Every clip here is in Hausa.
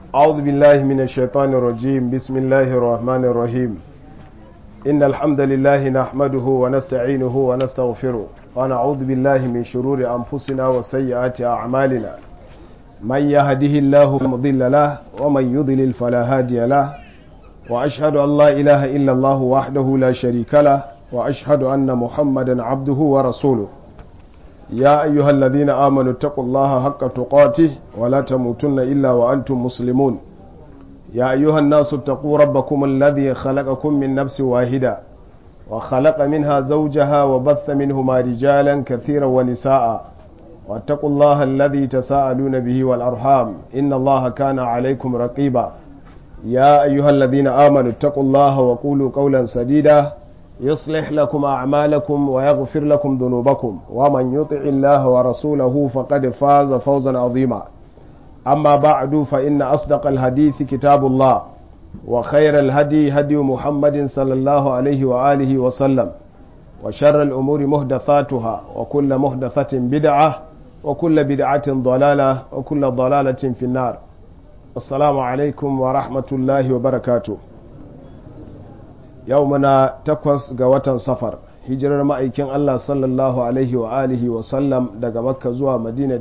أعوذ بالله من الشيطان الرجيم بسم الله الرحمن الرحيم إن الحمد لله نحمده ونستعينه ونستغفره ونعوذ بالله من شرور أنفسنا وسيئات أعمالنا من يهده الله مضل له ومن يضلل فلا هادي له وأشهد أن لا إله إلا الله وحده لا شريك له وأشهد أن محمدا عبده ورسوله يا أيها الذين آمنوا اتقوا الله حق تقاته ولا تموتن إلا وأنتم مسلمون يا أيها الناس اتقوا ربكم الذي خلقكم من نفس واحدة وخلق منها زوجها وبث منهما رجالا كثيرا ونساء واتقوا الله الذي تساءلون به والأرحام إن الله كان عليكم رقيبا يا أيها الذين آمنوا اتقوا الله وقولوا قولا سديدا يصلح لكم أعمالكم ويغفر لكم ذنوبكم ومن يطع الله ورسوله فقد فاز فوزا عظيما أما بعد فإن أصدق الحديث كتاب الله وخير الهدي هدي محمد صلى الله عليه وآله وسلم وشر الأمور مهدثاتها وكل مهدثة بدعة وكل بدعة ضلالة وكل ضلالة في النار السلام عليكم ورحمة الله وبركاته yau muna takwas ga watan safar hijirar ma'aikin Allah sallallahu alaihi wa alihi wa sallam daga makka zuwa madina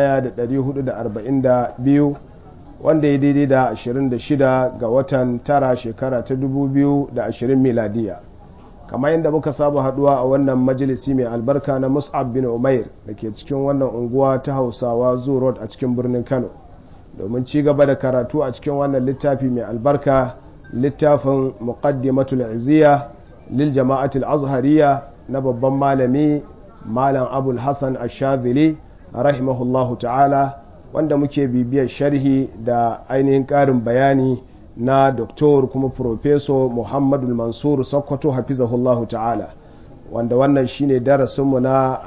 1442 wanda ya daidai da 26 ga watan tara shekara ta 2020 miladiya kamar yadda muka saba haduwa a wannan majalisi mai albarka na mus'ab bin umair da ke cikin wannan unguwa ta hausawa zoo road a cikin birnin kano domin ci gaba da karatu a cikin wannan littafi mai albarka littafin muqaddimatul iziya lil jama'atul azhariya na babban malami malam abul hassan ashadhili rahimahullahu ta'ala wanda muke bibiyar sharhi da ainihin ƙarin bayani na doktor kuma profeso muhammadul mansur sokoto hafizahullahu ta'ala wanda wannan shine darasinmu na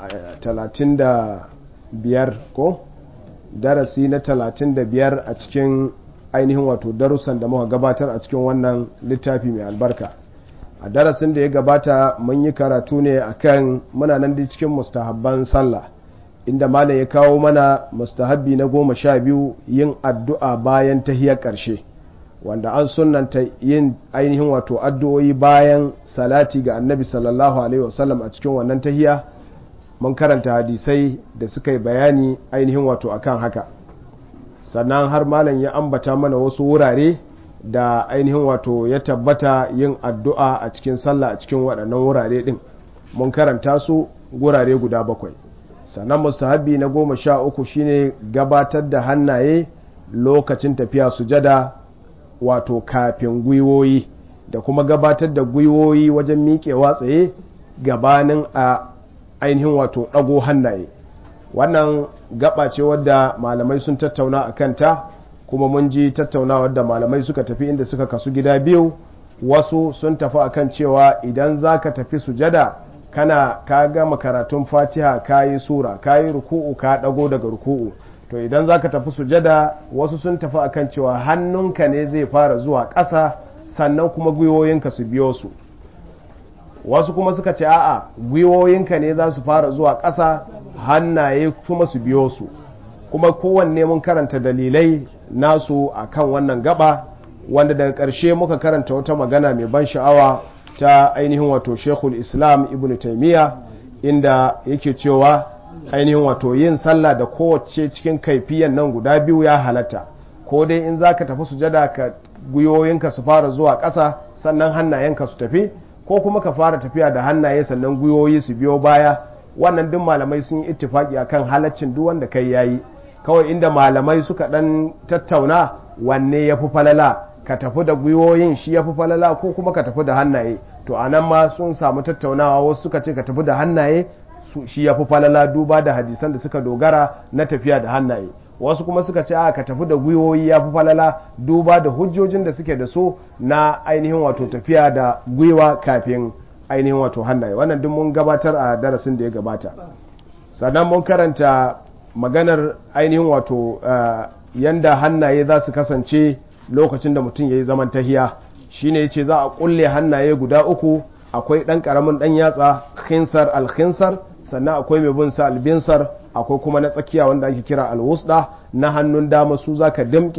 35 ko darasi na 35 a cikin ainihin wato darussan da muka gabatar a cikin wannan littafi mai albarka a darasin da ya gabata mun yi karatu ne akan muna nan da cikin mustahabban sallah inda malam ya kawo mana mustahabbi na goma sha biyu yin addu'a bayan tahiyar ƙarshe wanda an sunanta yin ainihin wato addu'o'i bayan salati ga annabi sallallahu alaihi wasallam a cikin wannan tahiya mun karanta hadisai da suka yi bayani ainihin wato akan haka sannan har malam ya ambata mana wasu wurare da ainihin wato ya tabbata yin addu'a a cikin sallah a cikin waɗannan wurare ɗin mun karanta su wurare guda bakwai sannan mustahabi na goma sha uku shine gabatar da hannaye lokacin tafiya sujada wato kafin gwiwoyi da kuma gabatar da gwiwoyi wajen miƙewa tsaye gabanin a ainihin wato ɗago hannaye wannan gaba ce wadda malamai sun tattauna a kanta kuma mun ji tattauna wadda malamai suka tafi inda suka kasu gida biyu wasu sun tafi akan cewa idan za ka tafi sujada kana ka gama karatun fatiha ka yi sura ka yi ruku'u ka dago daga ruku'u to idan za ka tafi sujada wasu sun tafi akan cewa hannunka ne zai fara zuwa ƙasa sannan kuma gwiwoyinka su biyo su wasu kuma suka ce a'a gwiwoyinka ne za su fara zuwa ƙasa hannaye kuma su biyo su kuma kowanne mun karanta dalilai nasu a kan wannan gaba wanda daga ƙarshe muka karanta wata magana mai ban sha'awa ta ainihin wato shekul islam ibn taimiyya inda yake cewa ainihin wato yin sallah da kowace cikin kaifiyan nan guda biyu ya halatta ko dai in za ka tafi sujada ka gwiwoyinka su fara zuwa ƙasa sannan hannayenka su tafi ko kuma ka fara tafiya da hannaye sannan gwiwoyi su biyo baya wannan duk malamai sun yi ittifaki akan halaccin duk wanda kai yayi kawai inda malamai suka dan tattauna wanne ya fi falala ka tafi da gwiwoyin shi ya fi falala ko kuma ka tafi da hannaye to a nan ma sun samu tattaunawa wasu suka ce ka tafi da hannaye shi ya fi falala duba da hadisan da suka dogara na tafiya da hannaye wasu kuma suka ce a ka tafi da gwiwoyi ya fi falala duba da hujjojin da suke da so na ainihin wato tafiya da gwiwa kafin ainihin wato hannaye wannan duk mun gabatar a darasin da ya gabata sannan mun karanta maganar ainihin wato yanda hannaye za su kasance lokacin da mutum ya yi zaman tahiya shine yace za a kulle hannaye guda uku akwai ɗan ƙaramin ɗan yatsa khinsar alkhinsar sannan akwai mai bin sa albinsar akwai kuma na tsakiya wanda ake kira alwusda na hannun dama su zaka damke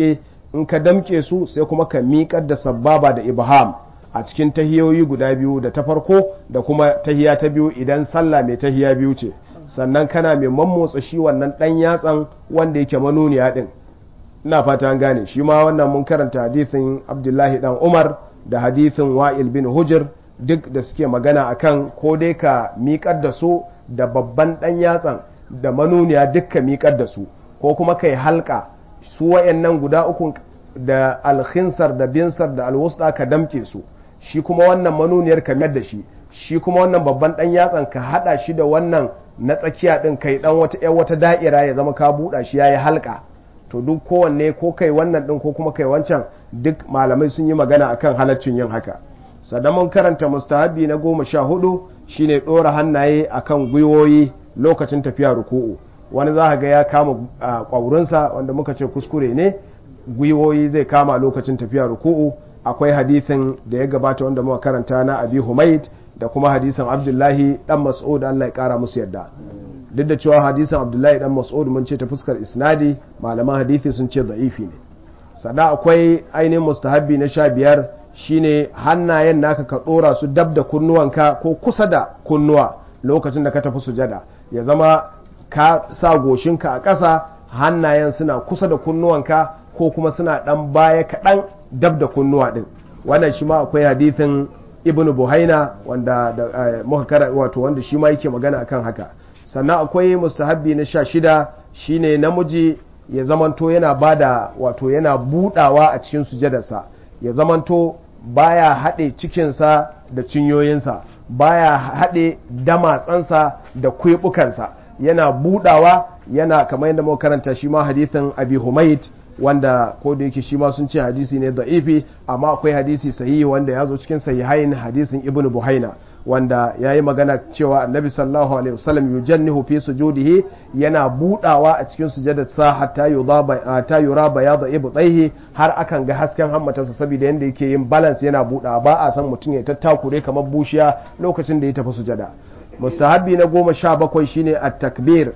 in ka damke su sai kuma ka miƙar da sababa da ibham a cikin tahiyoyi guda biyu da ta farko da kuma tahiya ta biyu idan sallah mai tahiya biyu ce sannan kana mai mammotsa shi wannan ɗan yatsan wanda yake manuniya ɗin ina fata an gane shi ma wannan mun karanta hadithin abdullahi dan umar da hadithin wa'il bin hujir duk da suke magana akan ko dai ka miƙar da su da babban ɗan yatsan da manuniya duk ka miƙar da su ko kuma kai halka su wayannan guda uku da alkhinsar da binsar da alwusta ka damke su shi kuma wannan manuniyar ka mayar da shi shi kuma wannan babban ɗan yatsan ka haɗa shi da wannan na tsakiya ɗin kai ɗan wata ƴan wata da'ira ya zama ka buɗa shi yayi halka to duk kowanne ko kai wannan ɗin ko kuma kai wancan duk malamai sun yi magana akan halaccin yin haka sannan mun karanta mustahabi na goma sha hudu shine ɗora hannaye akan gwiwoyi lokacin tafiya ruku'u wani za ga ya kama ƙwaurinsa wanda muka ce kuskure ne gwiwoyi zai kama lokacin tafiya ruku'u akwai hadithin da ya gabata wanda muka karanta na abi humaid da kuma hadisin abdullahi dan mas'ud Allah ya kara musu yadda duk da cewa hadisin abdullahi dan mas'ud mun ce ta fuskar isnadi malaman hadithi sun ce da'ifi ne sannan akwai ainihin mustahabbi na sha biyar shine hannayen naka ka dora su dab da kunnuwanka ko kusa da kunnuwa lokacin da ka tafi sujada ya zama ka sa goshinka a ƙasa hannayen suna kusa da kunnuwanka ko kuma suna ɗan baya kaɗan dab da kunnuwa ɗin wannan shi ma akwai hadithin ibn buhaina wanda da muka kara wato wanda shi ma yake magana akan haka sannan akwai mustahabbi na sha shida shine namiji ya zamanto yana bada wato yana budawa a cikin sujadarsa ya zamanto baya haɗe cikinsa da cinyoyinsa baya haɗe damatsansa da kwebukansa yana budawa yana kamar yadda muka karanta shi ma hadithin abi humaid wanda ko da yake shi ma sun ce hadisi ne da'ifi amma akwai hadisi sahihi wanda ya zo cikin sahihain hadisin ibnu buhaina wanda ya yi magana cewa annabi sallallahu alaihi wasallam yujannihu fi sujudihi yana budawa a cikin sujadarsa hatta yudaba hatta yura bayadu ibtaihi har akan ga hasken hammatarsa saboda yanda yake yin balance yana budawa ba a san mutum ya tattakure kamar bushiya lokacin da ya tafi sujada mustahabbi na goma sha bakwai shine at-takbir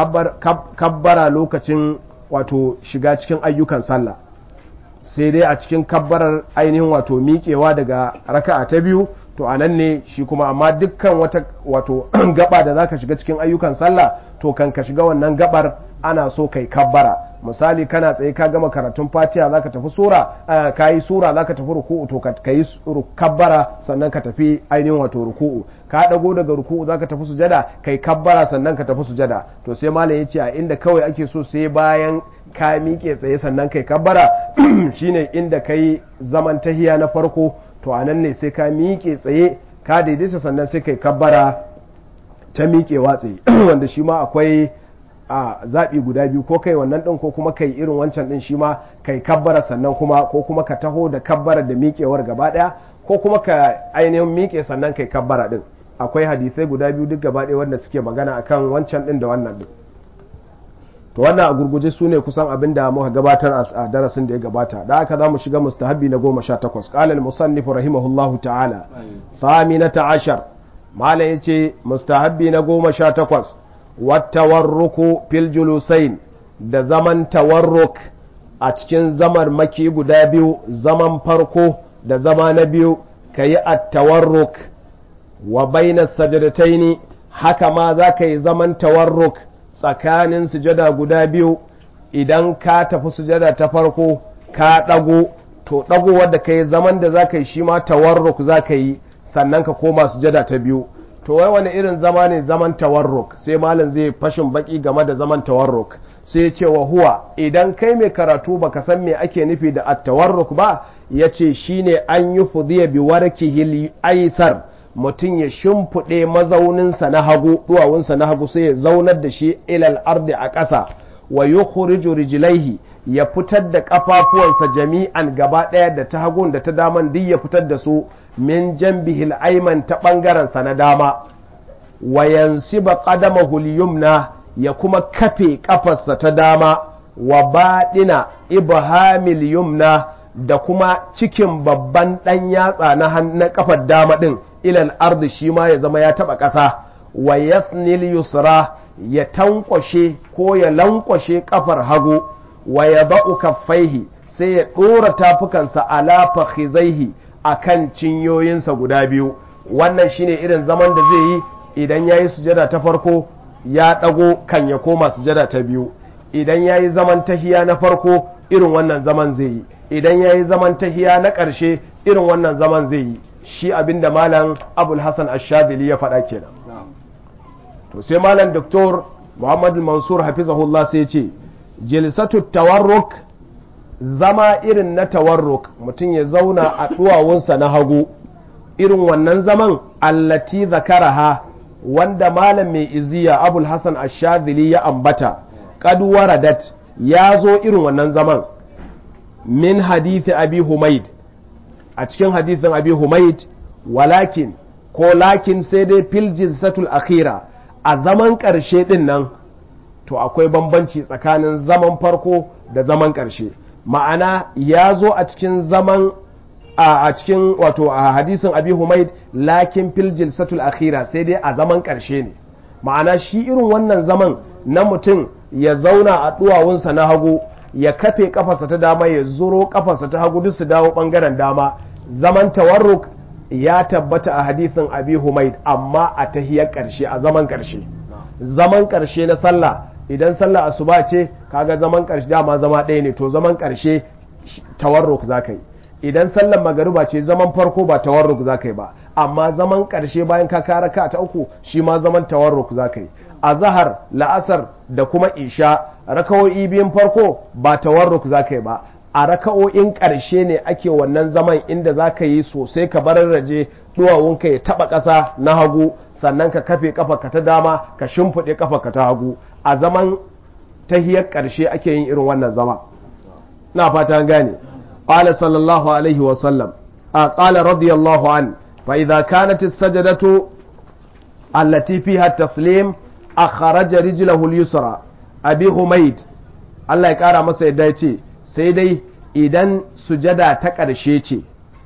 kabbara lokacin wato shiga cikin ayyukan sallah sai dai a cikin kabbarar ainihin wato miƙewa daga raka'a ta biyu to a nan ne shi kuma amma dukkan wata wato gaba da zaka shiga cikin ayyukan sallah to kan ka shiga wannan gabar ana so kai kabbara misali kana tsaye ka gama karatun fatiha zaka tafi sura ka yi sura zaka tafi ruku'u to ka yi kabbara sannan ka tafi ainihin wato ruku'u ka dago daga ruku'u zaka tafi sujada kai kabbara sannan ka tafi sujada to sai malam yace a inda kawai ake so sai bayan ka miƙe tsaye sannan kai kabbara shine inda kai zaman tahiya na farko to a nan ne sai ka miƙe tsaye ka daidaita sannan sai kai kabbara ta miƙewa tsaye wanda shi ma akwai a zaɓi guda biyu ko kai wannan ɗin ko kuma kai irin wancan ɗin shi ma kai kabbara sannan kuma ko kuma ka taho da kabbara da miƙewar gaba ɗaya ko kuma ka ainihin miƙe sannan kai kabbara ɗin akwai hadisai guda biyu duk gaba ɗaya wanda suke magana akan wancan ɗin da wannan ɗin to wannan a gurguje su ne kusan abin da muka gabatar a darasin da ya gabata da aka za mu shiga mustahabbi na goma sha takwas ƙalal musannifu rahimahullahu ta'ala faminata ashar malam ya ce mustahabbi na goma sha takwas wattawarruku fil julusain da zaman tawarruk a cikin zamar maki guda biyu zaman farko da zama na biyu ka yi attawarruk wa bainas sajadataini haka ma za ka yi zaman tawarruk tsakanin sujada guda biyu idan ka tafi sujada ta farko ka ɗago to ɗago wadda ka yi zaman da za ka yi shi ma tawarruk za ka yi sannan ka koma sujada ta biyu to wai wani irin zama ne zaman tawarruk sai malam zai fashin baki game da zaman tawarruk sai ya ce wa huwa idan kai mai karatu baka san me ake nufi da at-tawarruk ba ya ce shine an yi fudiya bi warkihi aisar mutum ya shimfiɗe mazauninsa na hagu duwawunsa na hagu sai ya zaunar da shi ilal ardi a ƙasa wa yukhriju rijlaihi ya fitar da ƙafafuwansa jami'an gaba ɗaya da ta hagun da ta daman duk ya fitar da su min jambihil aiman ta ɓangarensa na dama wa yansiba qadamahu yumna ya kuma kafe ƙafarsa ta dama wa baɗina ibhamil yumna da kuma cikin babban ɗan yatsa na ƙafar dama ɗin ilal ardi shi ma ya zama ya taɓa ƙasa wa yasnil yusra ya tankwashe ko ya lankwashe ƙafar hagu wa ya ba'u kaffaihi sai ya ɗora tafukansa ala fakhizaihi akan cinyoyinsa guda biyu wannan shine irin zaman da zai yi idan ya yi sujada ta farko ya ɗago kan ya koma sujada ta biyu idan ya yi zaman tahiya na farko irin wannan zaman zai yi idan ya yi zaman tahiya na ƙarshe irin wannan zaman zai yi shi abinda malam abul hassan ashadili ya faɗa kenan to sai malam doktor muhammadu mansur hafizahullah sai ce jilsatu tawarruk zama irin na tawarruk mutum ya zauna a duwawunsa na hagu irin wannan zaman allati zakaraha wanda malam mai iziya abul hassan ashadili ya ambata qad waradat ya zo irin wannan zaman min hadithi abi humaid a cikin hadithin abi humaid walakin ko lakin sai dai fil jilsatul akhira a zaman ƙarshe ɗin nan to akwai bambanci tsakanin zaman farko da zaman ƙarshe ma'ana ya zo a cikin zaman a cikin wato a hadisin abi humaid lakin fil jilsatul akhira sai dai a zaman ƙarshe ne ma'ana shi irin wannan zaman na mutum ya zauna a duwawunsa na hagu ya kafe kafarsa ta dama ya zuro kafarsa ta hagu duk su dawo bangaren dama zaman tawarruk ya tabbata a hadithin abi humaid amma a tahiyar ƙarshe a zaman ƙarshe zaman ƙarshe na sallah idan sallah asuba ce kaga zaman ƙarshe dama zama ɗaya ne to zaman ƙarshe tawarruk za ka yi idan sallar magariba ce zaman farko ba tawarruk za ka yi ba amma zaman ƙarshe bayan ka kara ka ta uku shi ma zaman tawarruk za ka yi a zahar la'asar da kuma isha rakawo'i biyun farko ba tawarruk za ka yi ba a raka'o'in ƙarshe ne ake wannan zaman inda za ka yi sosai ka bararraje duwawunka ya taɓa ƙasa na hagu sannan ka kafe ka ta dama ka shimfiɗe ka ta hagu a zaman tahiyar ƙarshe ake yin irin wannan zama na fata gane qala sallallahu alaihi wa sallam a qala radiyallahu an fa idza kanat as-sajdatu allati fiha at-taslim akhraja rijlahu al-yusra abi humaid Allah ya kara masa yadda ya ce sai dai idan sujada ta ƙarshe ce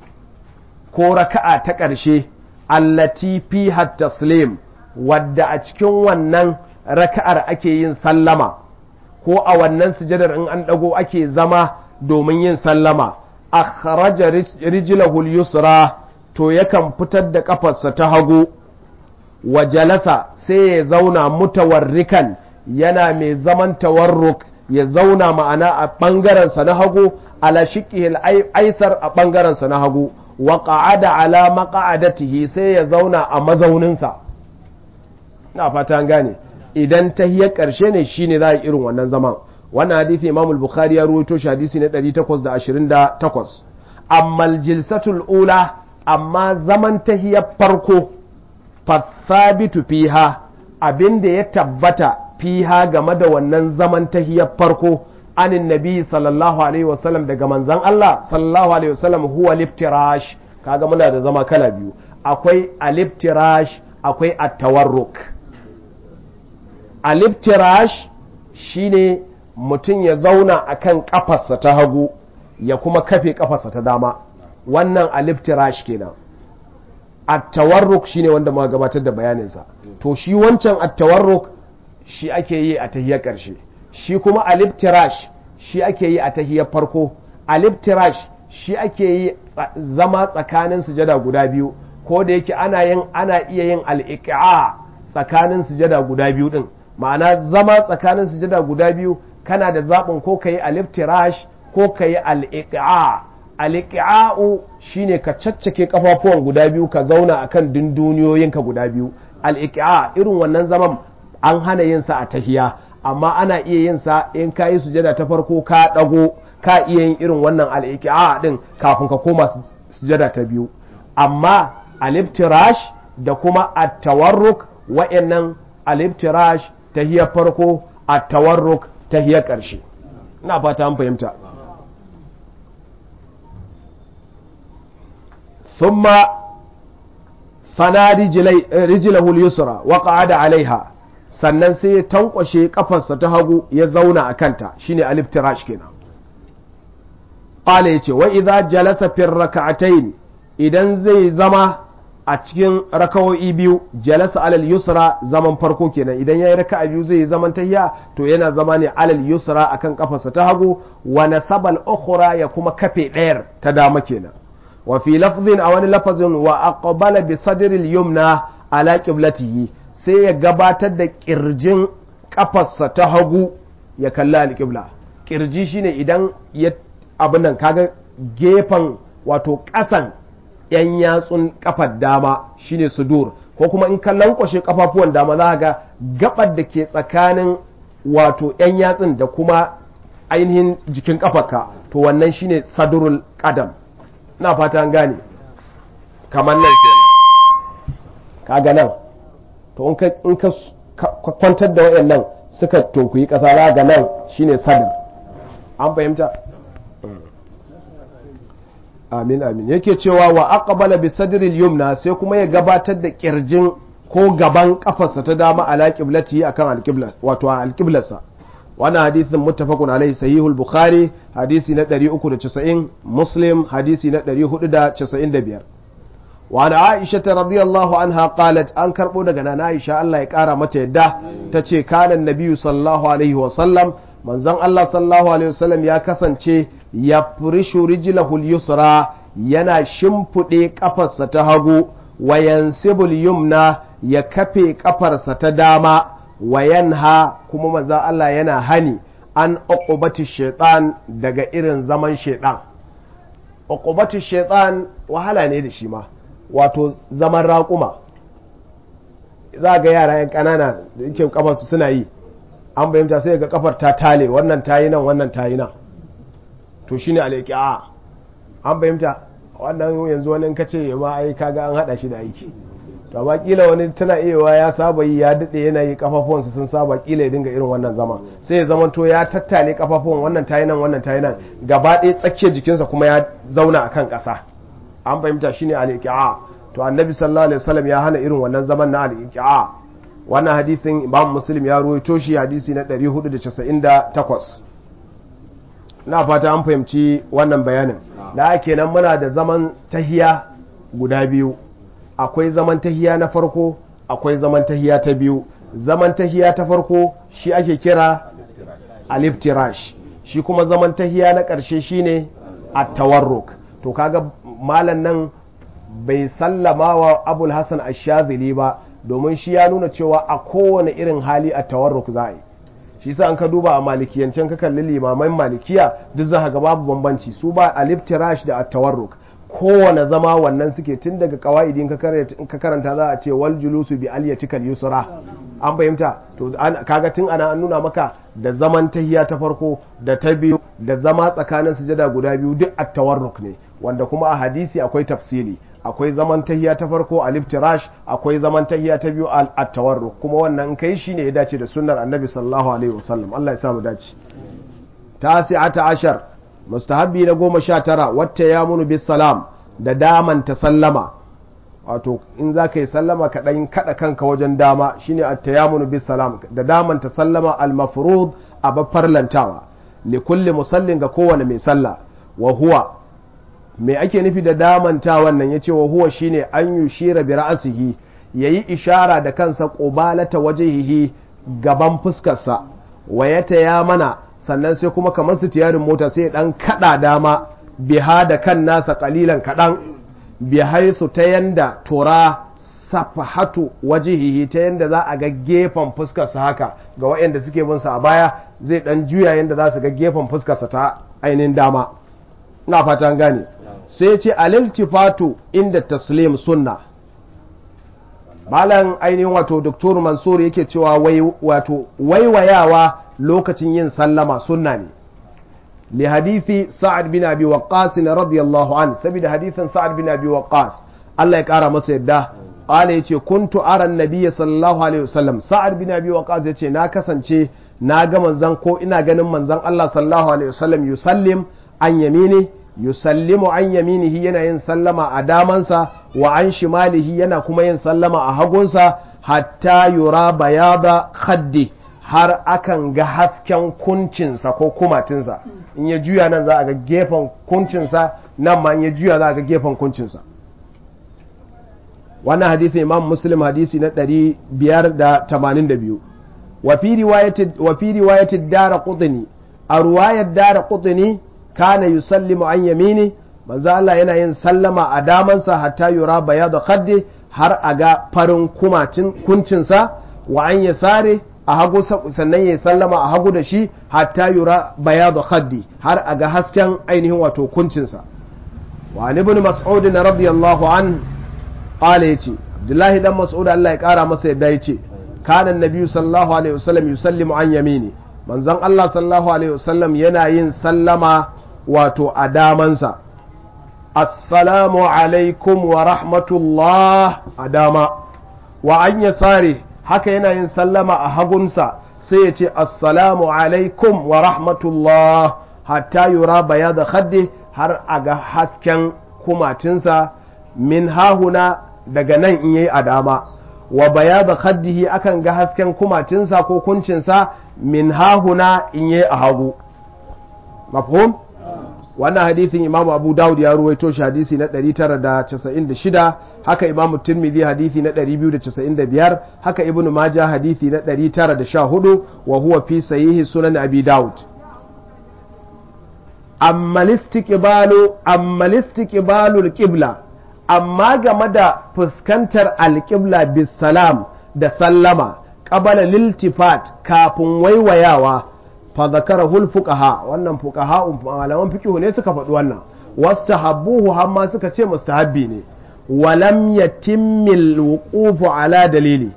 ko raka'a ta ƙarshe allati fiha taslim wadda a cikin wannan raka'ar ake yin sallama ko a wannan sujadar in an ɗago ake zama domin yin sallama akhraja rijlahu yusra to yakan fitar da kafarsa ta hagu wa jalasa sai ya zauna mutawarrikan yana mai zaman tawarruk ya zauna ma'ana a ɓangarensa na hagu ala shiƙihil aisar a ɓangarensa na hagu wa ƙa'ada ala maƙa'adatihi sai ya zauna a mazauninsa na fata gane idan ta hiyar ƙarshe ne shine za a yi irin wannan zaman wannan hadisi imamul bukhari ya ruwaito shi hadisi na 828 amma jilsatul ula amma zaman tahiyar farko fathabitu fiha abinda ya tabbata fiha game da wannan zaman tahiyar farko anin nabi sallallahu alaihi wasallam daga manzan Allah sallallahu alaihi wasallam huwa liftirash kaga muna da zama kala biyu akwai aliftirash akwai at-tawarruk aliftirash shine mutum ya zauna akan kafarsa ta hagu ya kuma kafe kafarsa ta dama wannan aliftirash kenan at-tawarruk shine wanda muka gabatar da bayaninsa to shi wancan at-tawarruk shi ake yi a tahiyar ƙarshe shi kuma aliftirash shi ake yi a tahiyar farko aliftirash shi ake yi zama tsakanin sujada guda biyu ko da yake ana yin ana iya yin al'iqa tsakanin sujada guda biyu din ma'ana zama tsakanin sujada guda biyu kana da zaɓin ko ka yi aliftirash ko ka yi al'iqa al'iqa'u shine ka caccake kafafuwan guda biyu ka zauna akan dunduniyoyinka guda biyu al'iqa irin wannan zaman an hana yin sa a tahiya amma ana iya yin sa in ka yi sujada ta farko ka dago ka iya yin irin wannan al'iqa din kafin ka koma sujada ta biyu amma aliftirash da kuma at-tawarruk wa'annan aliftirash tahiyar farko at-tawarruk tahiyar ƙarshe ina fata an fahimta ثم فنى رجله اليسرى وقعد عليها sannan sai ya tankwashe kafarsa ta hagu ya zauna a kanta shine aliftirash kenan qala yace wa idza jalasa fi rak'atayn idan zai zama a cikin rakawo'i biyu jalasa alal yusra zaman farko kenan idan yayi raka'a biyu zai yi zaman tahiya to yana zama ne alal yusra akan kafarsa ta hagu wa nasabal ukhra ya kuma kafe ɗayar ta dama kenan wa fi lafzin a wani lafazin wa aqbala bi sadril yumna ala qiblatihi sai ya gabatar da kirjin kafarsa ta hagu ya kalla alqibla kirji shine idan ya abin nan kaga gefen wato ƙasan yan yatsun kafar dama shine sudur ko kuma in ka lankwashe kafafuwan dama za ga gabar da ke tsakanin wato yan yatsun da kuma ainihin jikin kafarka to wannan shine sadurul qadam na fata an gane kamar nan kenan kaga nan to in ka kwantar da wayannan suka tunkuyi kasa za ga nan shine sadr an fahimta amin amin yake cewa wa aqbala bi sadril yumna sai kuma ya gabatar da kirjin ko gaban kafarsa ta dama ala qiblati akan alqibla wato alqiblarsa wannan hadisin muttafaqun alaihi sahihul bukhari hadisi na 390 muslim hadisi na 495 wa ana aisha radiyallahu anha qalat an karbo daga nana aisha Allah ya kara mata yadda tace kana nabiyyu sallallahu alaihi wa sallam manzon Allah sallallahu alaihi wasallam ya kasance ya furishu rijlahul yusra yana shimfiɗe ƙafarsa ta hagu wa yansibul yumna ya kafe ƙafarsa ta dama wa yanha kuma manzon Allah yana hani an uqubati shaitan daga irin zaman shaitan uqubati shaitan wahala ne da shi ma wato zaman raƙuma za ga yara yan ƙanana da yake kafarsu suna yi an bayyanta sai ga kafar ta tale wannan tayi nan wannan tayi nan to shine alaiqi'a an bayyanta wannan yanzu wani kace ma ai kaga an hada shi da aiki to amma kila wani tana iyawa ya saba yi ya dade yana yi kafafuwansa sun saba kila ya dinga irin wannan zama sai ya zama to ya tattale kafafuwan wannan tayi nan wannan tayi nan gaba ɗaya tsakiyar jikinsa kuma ya zauna akan ƙasa an fahimta shine alaiqi'a to annabi sallallahu alaihi wasallam ya hana irin wannan zaman na alaiqi'a wannan hadisin imam muslim ya ruwaito shi hadisi na 498 na fata an fahimci wannan bayanin da kenan muna da zaman tahiya guda biyu akwai zaman tahiya na farko akwai zaman tahiya ta biyu zaman tahiya ta farko shi ake kira aliftirash shi kuma zaman tahiya na ƙarshe shine at-tawarruk to kaga malan nan bai sallama wa abul hasan ash-shazili ba domin shi ya nuna cewa a kowane irin hali a tawarruk za a yi shi sa an ka duba a malikiyancin ka kalli limaman malikiya duk za ga babu bambanci su ba aliftirash da at-tawarruk kowane zama wannan suke tun daga kawaidin ka karanta za a ce wal julusu bi aliyatikal yusra an fahimta to kaga tun ana an nuna maka da zaman tahiya ta farko da ta biyu da zama tsakanin sujada guda biyu duk at-tawarruk ne wanda kuma a hadisi akwai tafsili akwai zaman tahiya ta farko alif tirash akwai zaman tahiya ta biyu at tawarruk kuma wannan in kai shine ya dace da sunnar annabi sallallahu alaihi wasallam Allah ya sa mu dace tasi'ata ashar mustahabbi na goma sha tara wata ya munu bis salam da daman ta sallama wato in za ka yi sallama ka ɗan kaɗa kanka wajen dama shine at tayamunu bis salam da daman ta sallama al mafrud a farlantawa li kulli musallin ga kowane mai sallah wa huwa me ake nufi da damanta wannan ya ce wa huwa shine an yi shira bi ra'asihi ya yi ishara da kansa ƙubalata wajehihi gaban fuskarsa wa ya taya mana sannan sai kuma kamar su tiyarin mota sai dan kada dama biha da kan nasa kalilan kaɗan bihaisu ta yanda tura safahatu wajihihi ta yanda za a ga gefen fuskarsa haka ga waɗanda suke bin sa a baya zai dan juya yanda za su ga gefen fuskarsa ta ainihin dama ina fatan gane sai ce aliltifatu inda taslim sunna malam ainihin wato doktor mansur yake cewa wato waiwayawa lokacin yin sallama sunna ne li hadithi sa'ad bin abi waqqas radiyallahu an saboda hadithin sa'ad bin abi waqqas Allah ya kara masa yadda qala yace kuntu ara annabiyya sallallahu alaihi wasallam sa'ad bin abi waqqas yace na kasance na ga manzon ko ina ganin manzon Allah sallallahu alaihi wasallam yusallim an yamini yusallimu an yaminihi yana yin sallama a damansa wa an shimalihi yana kuma yin sallama a hagunsa hatta yura bayada khaddi har akan ga hasken kuncinsa ko kumatinsa in ya juya nan za a ga gefen kuncinsa nan ma in ya juya za a ga gefen kuncinsa wannan hadisin imam muslim hadisi na 582 wa fi riwayati wa fi riwayati dara qutni a ruwayar dara qutni kana yusallimu an yamini manzo Allah yana yin sallama a damansa hatta yura bayadu khaddi har a ga farin kumacin kuncinsa wa an yasare a hagu sannan ya sallama a hagu da shi hatta yura bayadu khaddi har a ga hasken ainihin wato kuncinsa wa ibn mas'ud radiyallahu an qala yace abdullahi dan mas'ud Allah ya kara masa yadda yace kana annabi sallallahu alaihi wasallam yusallimu an yamini manzon Allah sallallahu alaihi wasallam yana yin sallama wato a damansa assalamu alaikum wa rahmatullah a dama wa an yasari haka yana yin sallama a hagunsa sai ya ce assalamu alaikum wa rahmatullah hatta yura baya da khaddi har a ga hasken kumatinsa min hahuna daga nan in yayi a dama wa baya da khaddihi akan ga hasken kumatinsa ko kuncinsa min hahuna in yayi a hagu mafhum wannan hadithin imam abu dawud ya ruwaito shi hadisi na 996 haka imam tirmidhi hadisi na 295 haka ibn majah hadisi na 914 wa huwa fi sahihi sunan abi dawud amma listiqbalu amma listiqbalu alqibla amma game da fuskantar alqibla bisalam da sallama qabala liltifat kafin waiwayawa fa zakarahu fuqaha wannan fuqaha malaman fiqh ne suka faɗi wannan wastahabbuhu hamma suka ce mustahabbi ne walam yatimmil wuqufu ala dalili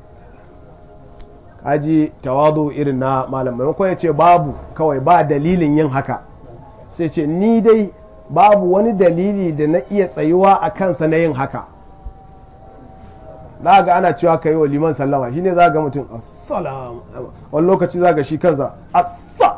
kaji tawadu irin na malam maimakon ya ce babu kawai ba dalilin yin haka sai ce ni dai babu wani dalili da na iya tsayuwa a kansa na yin haka za ga ana cewa ka yi wa liman sallama shine za ga mutum assalamu wani lokaci za ga shi kansa assa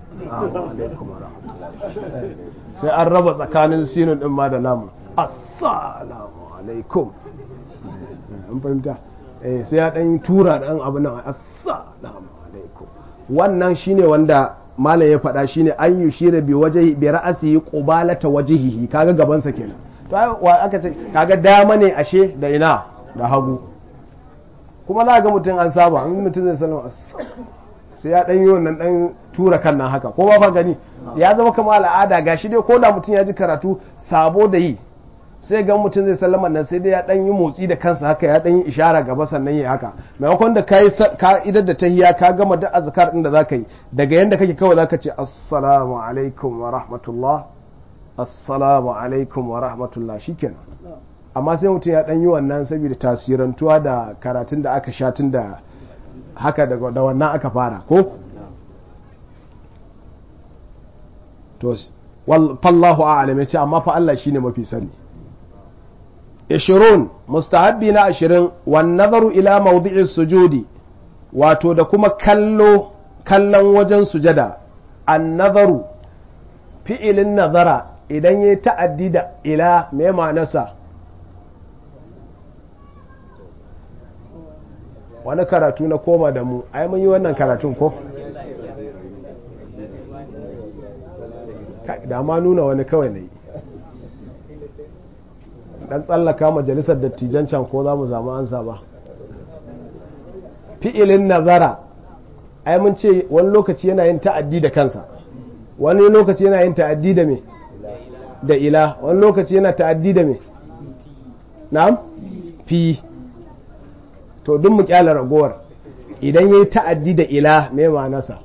sai an raba tsakanin sinun din ma da lamu assalamu alaikum an fahimta sai ya dan tura dan abu nan assalamu alaikum wannan shine wanda malam ya faɗa shine an yi shira bi waje bi ra'asi qubalata wajhihi kaga gabansa kenan to aka ce kaga dama ne ashe da ina da hagu kuma za ga mutum an saba an mutum zai salama sai ya ɗan yi wannan ɗan tura kan nan haka ko ba fa gani ya zama kama al'ada ga shi dai ko da mutum ya ji karatu sabo da yi sai ga mutum zai sallama nan sai dai ya ɗan yi motsi da kansa haka ya ɗan yi ishara gaba sannan ya haka maimakon da ka yi ka'idar da tahiya ka gama da azkar ɗin da za ka yi daga yanda kake kawai za ka ce assalamu alaikum wa rahmatullah assalamu alaikum wa rahmatullah shikenan amma sai mutum ya ɗan yi wannan saboda tasirantuwa da karatun da aka sha tun da haka da wannan aka fara ko? to fallahu a'alam ya ce amma fa Allah shine mafi sani ishirun mustahabbi na ashirin wan nazaru ila mawdi'i sujudi wato da kuma kallo kallon wajen sujada an nazaru fi'ilin nazara idan ya ta'addi da ila me ma'anarsa wani karatu na koma da mu ai mun yi wannan karatun ko da ma nuna wani kawai na yi dan tsallaka majalisar dattijan can ko za mu zama ansa ba fi'ilin nazara ai mun ce wani lokaci yana yin ta'addi da kansa wani lokaci yana yin ta'addi da me da ila wani lokaci yana ta'addi da me na'am fi to duk mu kyala ragowar idan yayi ta'addi da ila me ma'anarsa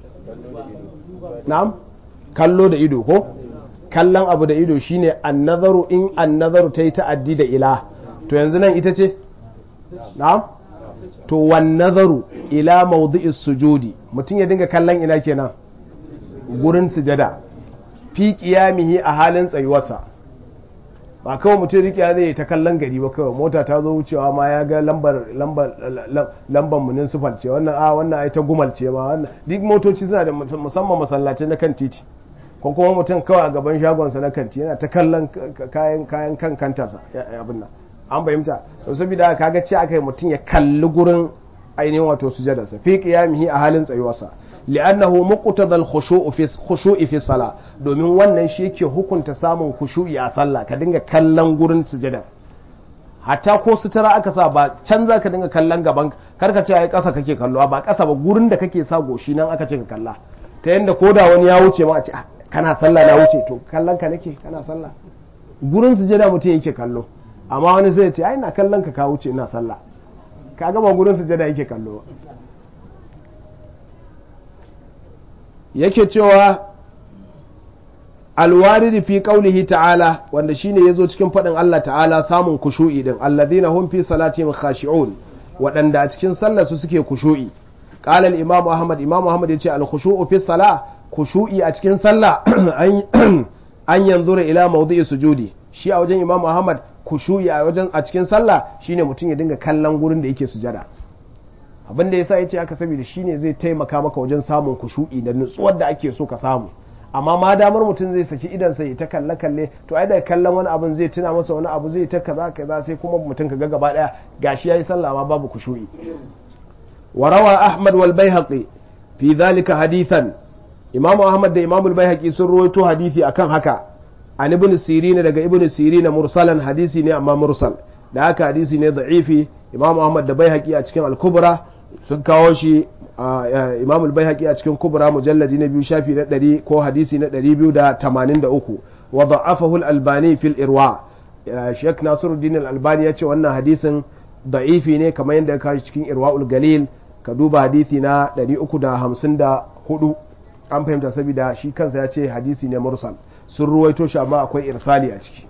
na'am kallo da ido ko kallon abu da ido shine annazaru in annazaru ta yi ta'addi da ila to yanzu nan ita ce na'am to wan nazaru ila mawdi'is sujudi mutum ya dinga kallon ina kenan gurin sujada fi qiyamihi a halin tsayuwarsa ba kawai mutum rikiya zai ta kallon gari ba kawai mota ta zo wucewa ma ya ga lambar lambar lambar municipal ce wannan a wannan ai ta gumal ce ma wannan duk motoci suna da musamman masallaci na kan titi ko kuma mutum kawai a gaban shagonsa na kanti yana ta kallon kayan kayan kan kantarsa abin nan an fahimta to saboda kaga ce aka yi mutum ya kalli gurin ainihin wato sujadarsa fi qiyamihi a halin tsayuwarsa li'annahu muqtadal khushu'u fi khushu'i fi salah domin wannan shi yake hukunta samun khushu'i a sallah ka dinga kallon gurin sujadar hatta ko sutura aka sa ba can za ka dinga kallon gaban karka ce ai ƙasa kake kallo ba ƙasa ba gurin da kake sa goshi nan aka ce ka kalla ta yanda ko da wani ya wuce ma a ce kana sallah na wuce to kallon ka nake kana sallah gurin sujada mutum yake kallo amma wani zai ce ai na kallon ka ka wuce ina sallah ka gama gurin sujada yake kallo yake cewa alwaridi fi qaulihi ta'ala wanda shine yazo cikin fadin Allah ta'ala samun kushu'i din alladhina hum fi salatihim khashi'un wadanda a cikin sallar su suke kushu'i qala al-imam ahmad imam ahmad yace al-khushu'u fi salah kushu'i a cikin sallah an yanzura ila mawdi'i sujudi shi a wajen imam ahmad kushu'i a wajen a cikin sallah shine mutum ya dinga kallon gurin da yake sujada abin da yasa yace haka saboda shine zai taimaka maka wajen samun kushu'i da nutsuwar da ake so ka samu amma ma damar mutum zai saki idan sai ta kalle kalle to ai daga kallon wani abin zai tuna masa wani abu zai ta kaza kaza sai kuma mutum ka ga gaba daya gashi yayi sallah ma babu kushu'i wa rawa ahmad wal baihaqi fi dhalika hadithan imamu ahmad da imamu al-baihaqi sun rawaito hadisi akan haka an ibn sirin daga ibn sirin mursalan hadisi ne amma mursal da haka hadisi ne da'ifi imamu ahmad da baihaqi a cikin al-kubra sun kawo shi imam al-baihaqi a cikin kubra mujalladi na biyu shafi na ɗari ko hadisi na ɗari biyu da tamanin da uku wa da'afahu al-albani fil irwa sheikh nasiruddin al-albani ya ce wannan hadisin da'ifi ne kamar yadda ya kawo cikin irwaul galil ka duba hadisi na ɗari uku da hamsin da hudu an fahimta saboda shi kansa ya ce hadisi ne mursal sun ruwaito shi amma akwai irsali a ciki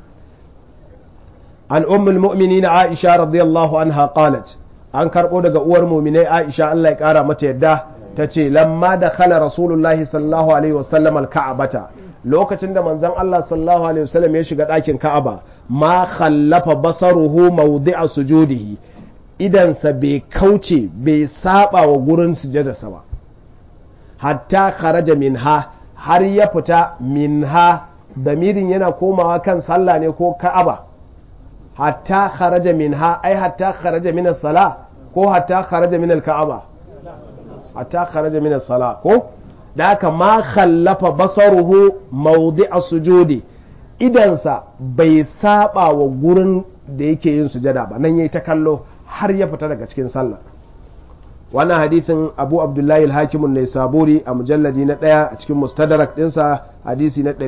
an ummul mu'minin aisha radiyallahu anha qalat an karɓo daga uwar muminai aisha Allah ya ƙara mata yadda ta ce lamma da khala rasulullahi sallallahu alaihi wasallam alka'abata lokacin da manzon Allah sallallahu alaihi wasallam ya shiga ɗakin ka'aba ma khallafa basaruhu mawdi'a sujudihi idansa bai kauce bai saba wa gurin sujadarsa ba hatta kharaja minha har ya fita minha damirin yana komawa kan sallah ne ko ka'aba hatta kharaja minha ai hatta kharaja min as-sala ko hatta kharaja min al-ka'aba hatta kharaja min as-sala ko da haka ma khallafa basaruhu mawdi'a sujudi idansa bai saba wa gurin da yake yin sujada ba nan yayi ta kallo har ya fita daga cikin sallah wannan hadithin abu abdullahi al-hakimun ne saburi a mujalladi na ɗaya a cikin mustadrak ɗinsa hadisi na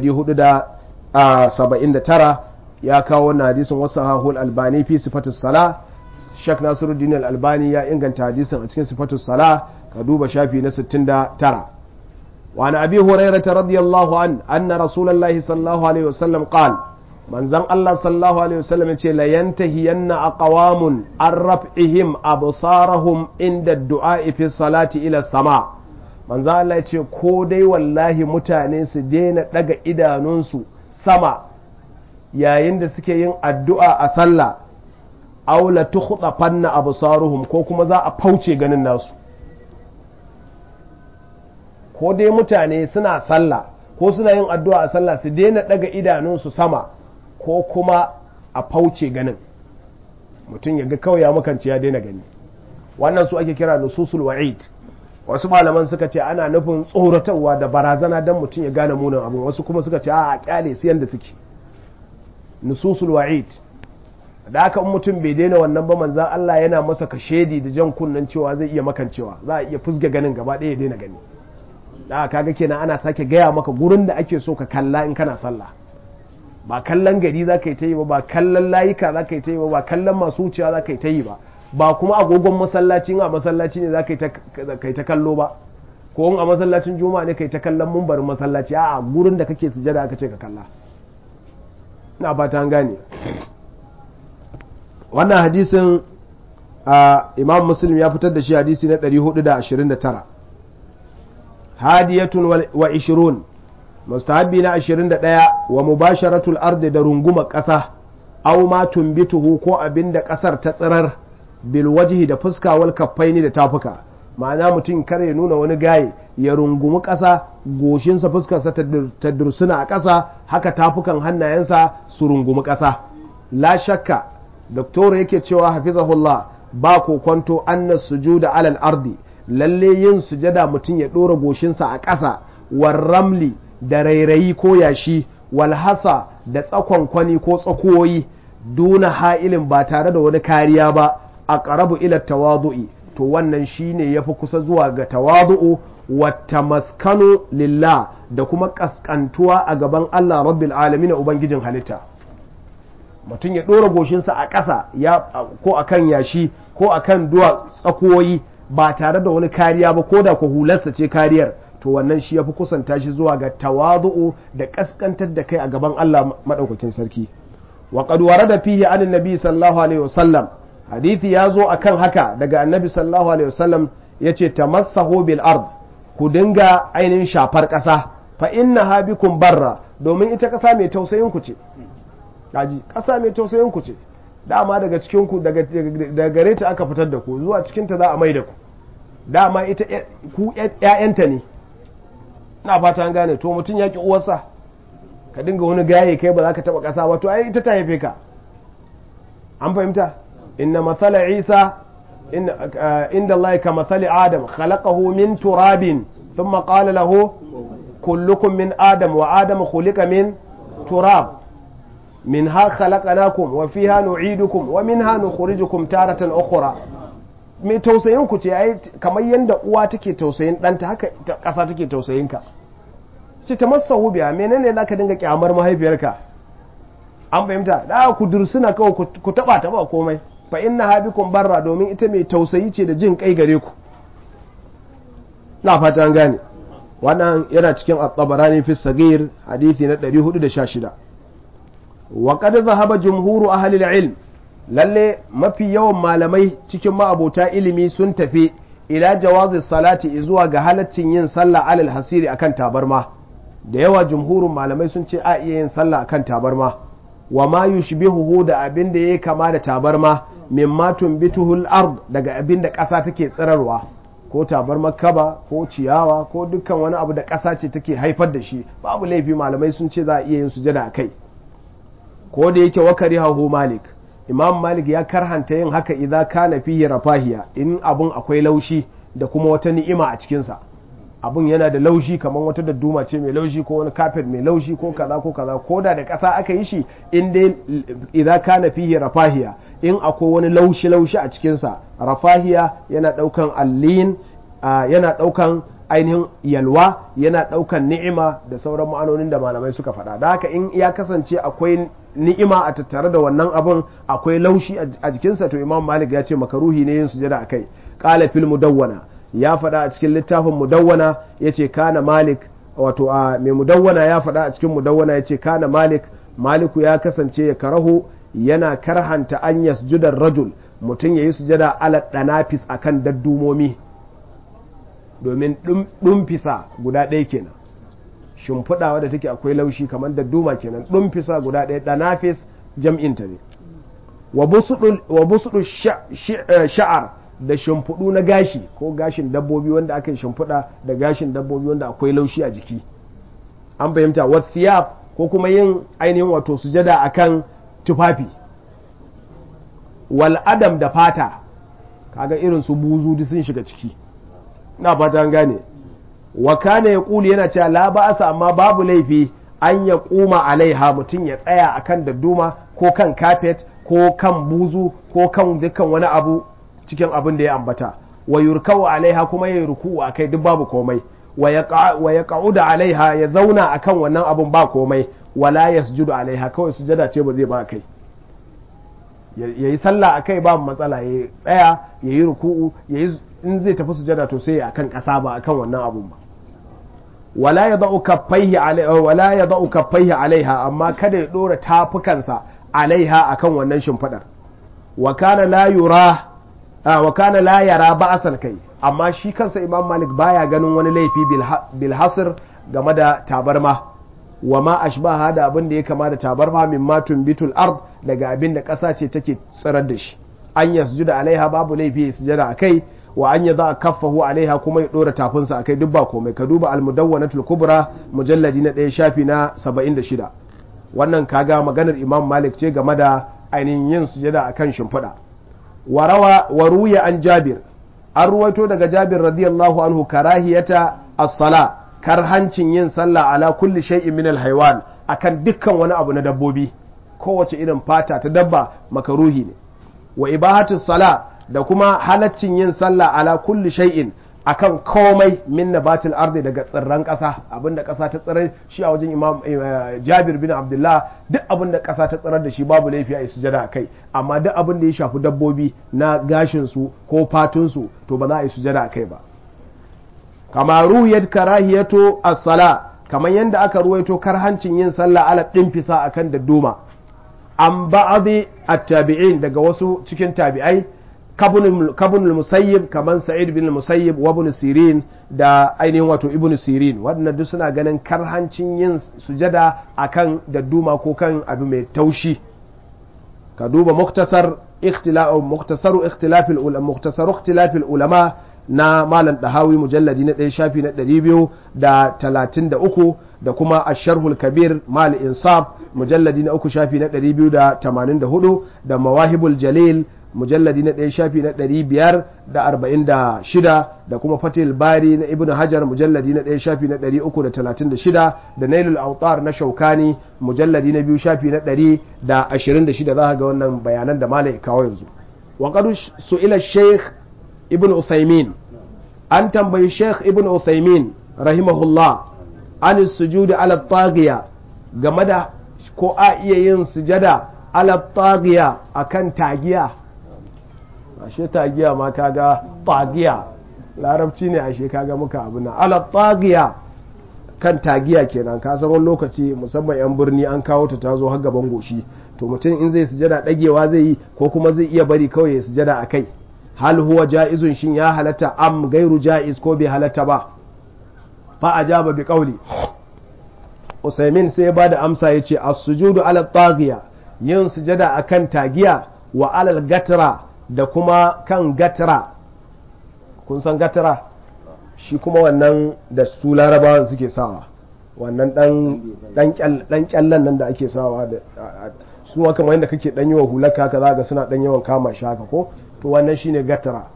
479 ya kawo wannan hadisin wasu hahul albani fi sifatus sala shek nasiruddin al-albani ya inganta hadisin a cikin sifatus sala ka duba shafi na 69 وعن أبي هريرة رضي الله عنه أن رسول الله صلى الله عليه وسلم قال من زن الله صلى الله عليه وسلم لا ينتهين أقوام عن رفعهم أبصارهم عند الدعاء في الصلاة إلى السماء من زن الله يقول كودي والله متانين سدين لغا إدانونسو سما yayin da suke yin addu'a a sallah aula tukhda fanna absaruhum ko kuma za a fauce ganin nasu ko dai mutane suna sallah ko suna yin addu'a a sallah su daina daga idanunsu sama ko kuma a fauce ganin mutum ya ga kawai ya makance ya daina gani wannan su ake kira nususul wa'id wasu malaman suka ce ana nufin tsoratarwa da barazana don mutum ya gane munin abin wasu kuma suka ce a kyale su yanda suke nususul wa'id da aka in mutum bai daina wannan ba manzan Allah yana masa kashedi da jan kunnen cewa zai iya makancewa za a iya fusga ganin gaba ɗaya ya daina gani da kaga kenan ana sake gaya maka gurin da ake so ka kalla in kana sallah ba kallon gari za ka yi ta yi ba ba kallon layuka za ka yi ta yi ba ba kallon masu wucewa za ka yi ta yi ba ba kuma agogon masallaci a masallaci ne za ka yi ta kallo ba ko a masallacin juma'a ne ka yi ta kallon mumbarin masallaci a gurin da kake sujada aka ce ka kalla ina ba ta gane wannan hadisin imam muslim ya fitar da shi hadisi na 429 hadiyatun wa ishirun mustahabbi na 21 wa mubasharatul ardi da runguma ƙasa aw ma tumbituhu ko abinda ƙasar ta tsirar bil wajhi da fuska wal kaffaini da tafuka ma'ana mutum kar ya nuna wani gaye ya rungumi ƙasa goshinsa fuskarsa ta dursuna a ƙasa haka tafukan hannayensa su rungumi ƙasa la shakka doktor yake cewa hafizahullah ba kokonto anna sujuda alal ardi lalle yin sujada mutum ya ɗora goshinsa a ƙasa ramli da rairayi ko yashi walhasa da tsakonkwani ko tsakuwoyi duna ha'ilin ba tare da wani kariya ba a ƙarabu ila tawadu'i to wannan shine ya fi kusa zuwa ga tawadu'u wata maskanu lillah da kuma ƙasƙantuwa a gaban Allah rabbil alamin ubangijin halitta mutum ya ɗora goshinsa a ƙasa ko a kan yashi ko a kan duwa tsakoyi ba tare da wani kariya ba ko da ku hularsa ce kariyar to wannan shi ya fi kusanta shi zuwa ga tawadu'u da ƙasƙantar da kai a gaban Allah maɗaukakin sarki wa qad warada fihi an annabi sallallahu alaihi wasallam hadisi ya zo akan haka daga annabi sallallahu alaihi wasallam yace tamassahu bil ard ku dinga ainihin shafar ƙasa fa innaha bikum barra domin ita ƙasa mai tausayin ku ce kaji ƙasa mai tausayin ku ce dama daga cikin ku daga gare ta aka fitar da ku zuwa cikin ta za a mai da ku dama ita ku ƴaƴanta ne ina fata an gane to mutum ya ki uwarsa ka dinga wani gaye kai ba za ka taba ƙasa ba to ai ita ta haife ka an fahimta inna matsala isa inda Allah ka matsali adam khalaqahu min turabin thumma qala lahu kullukum min adam wa adam khuliqa min turab minha khalaqnakum wa fiha nu'idukum wa minha nukhrijukum taratan ukhra mai tausayin ku ce ai kamar yanda uwa take tausayin ɗanta haka ƙasa take tausayin ka ce ta masahu biya menene zaka dinga kyamar mahaifiyarka an fahimta da ku dursuna kawai ku taba ta ba komai fa inna habikum barra domin ita mai tausayi ce da jin kai gare ku na fata an gane wannan yana cikin at-tabarani fi sagir hadisi na 416 wa qad dhahaba jumhuru ahli al-ilm lalle mafi yawan malamai cikin ma'abota ilimi sun tafi ila jawazi salati zuwa ga halaccin yin sallah alal hasiri akan tabarma da yawa jumhurin malamai sun ce a iya yin sallah akan tabarma wa ma yushbihuhu da abin da yayi kama da tabarma mimma tumbituhul ard daga abin da ƙasa take tsirarwa ko tabarmar kaba ko ciyawa ko dukkan wani abu da ƙasa ce take haifar da shi babu laifi malamai sun ce za a iya yin sujada a kai ko da yake wakari hahu malik imam malik ya karhanta yin haka idan kana fihi rafahiya in abun akwai laushi da kuma wata ni'ima a cikinsa abun yana da laushi kamar wata dadduma ce mai laushi ko wani kafet mai laushi ko kaza ko kaza ko da da ƙasa aka yi shi in dai idan kana fihi rafahiya in akwai wani laushi laushi a cikinsa rafahiya yana ɗaukan allin yana ɗaukan ainihin yalwa yana ɗaukan ni'ima da sauran ma'anonin da malamai suka faɗa da haka in ya kasance akwai ni'ima a tattare da wannan abun akwai laushi a jikinsa to imam malik ya ce makaruhi ne yin sujada akai qala fil mudawwana ya faɗa a cikin littafin mudawwana ya ce kana malik wato a mai mudawwana ya faɗa a cikin mudawwana ya ce kana malik maliku ya kasance ya karahu yana karhanta an yasjudar rajul mutum ya yi sujada ala ɗanafis a kan daddumomi domin ɗumfisa guda ɗaya kenan shimfiɗa wadda take akwai laushi kamar dadduma kenan ɗumfisa guda ɗaya ɗanafis jam'inta ne wa busuɗu sha'ar da shimfiɗu na gashi ko gashin dabbobi wanda aka yi shimfiɗa da gashin dabbobi wanda akwai laushi a jiki an fahimta wasiyab ko kuma yin ainihin wato sujada akan tufafi wal adam da fata kaga irin su buzu duk sun shiga ciki na fata an gane wa kana ya kuli yana cewa la ba'asa amma babu laifi an ya kuma alaiha mutum ya tsaya akan dadduma ko kan kafet ko kan buzu ko kan dukkan wani abu cikin abin da ya ambata wa yurkau alaiha kuma ya ruku a kai duk babu komai wa ya da alaiha ya zauna akan wannan abin ba komai wala yasjudu alaiha kawai sujada ce ba zai ba kai ya yi sallah a kai babu matsala ya tsaya ya yi ruku'u in zai tafi sujada to sai akan ƙasa ba akan wannan abun ba wala ya za'u kaffaihi alaiha amma kada ya ɗora tafukansa alaiha akan wannan shimfiɗar wa kana la yura wa kana la yara ba'asal kai amma shi kansa imam malik baya ganin wani laifi bil hasr game da tabarma wa ma ashbaha da abin da ya kama da tabarma min matun bitul ard daga abin da ƙasa ce take tsirar da shi an yasjuda alaiha babu laifi ya sujada akai wa an yadha kaffahu alaiha kuma ya dora tafinsa akai duk ba komai ka duba al-mudawwanatul kubra mujalladi na ɗaya shafi na 76 wannan kaga maganar imam malik ce game da ainihin yin sujada akan shimfiɗa warawa wa ruya an jabir an ruwaito daga jabir radiyallahu anhu karahiyata as-sala karhancin yin sallah ala kulli shay'in min al-haywan akan dukkan wani abu na dabbobi kowace irin fata ta dabba makaruhi ne wa ibahatus sala da kuma halaccin yin sallah ala kulli shay'in akan komai min nabatil ardi daga tsirran ƙasa abinda ƙasa ta tsirar shi a wajen imam jabir bin abdullah duk abinda ƙasa ta tsirar da shi babu laifi a sujada a kai amma duk abinda ya shafi dabbobi na gashin su ko fatun su to ba za a yi sujada a kai ba kama ruhiyat karahiyatu as-sala kamar yadda aka ruwaito karhancin yin sallah ala dimfisa akan dadduma an ba'adi at-tabi'in daga wasu cikin tabi'ai kabun musayyib kamar sa'id bin musayyib wa ibn sirin da ainihin wato ibn sirin waɗannan duk suna ganin karhancin yin sujada akan dadduma ko kan abu mai taushi ka duba muktasar ikhtilaf muktasaru ikhtilafil ulama muktasaru ikhtilafil ulama na malam dahawi mujalladi na ɗaya shafi na ɗari biyu da talatin da uku da kuma asharhul kabir mal insaf mujalladi na uku shafi na ɗari biyu da tamanin da hudu da mawahibul jalil mujalladi na ɗaya shafi na ɗari biyar da arba'in da shida da kuma fatil bari na ibn hajar mujalladi na ɗaya shafi na ɗari uku da talatin da shida da nailul autar na shaukani mujalladi na biyu shafi na ɗari da ashirin da shida za ga wannan bayanan da malai kawo yanzu wa qad su'ila sheikh ibn uthaymin an tambayi sheikh ibn uthaymin rahimahullah an sujudi ala taghiya game da ko a iya yin sujada ala taghiya akan tagiya ashe tagiya ma kaga tagiya larabci ne ashe kaga muka abu na ala tagiya kan tagiya kenan ka san wani lokaci musamman yan birni an kawo ta tazo har gaban goshi to mutum in zai sujada dagewa zai yi ko kuma zai iya bari kawai ya sujada akai hal huwa ja'izun shin ya halatta am gairu ja'iz ko bai halatta ba fa ajaba bi qawli Usaimin sai ya bada amsa yace as-sujudu ala taghiya yin sujada akan tagiya wa alal gatra da kuma kan gatra kun san gatra shi kuma wannan da su larabawan suke sawa wannan dan dan kyallan nan da ake sawa da su kamar yadda kake dan yi wa hulaka haka za ga suna dan yawan kama shi haka ko to wannan shine gatara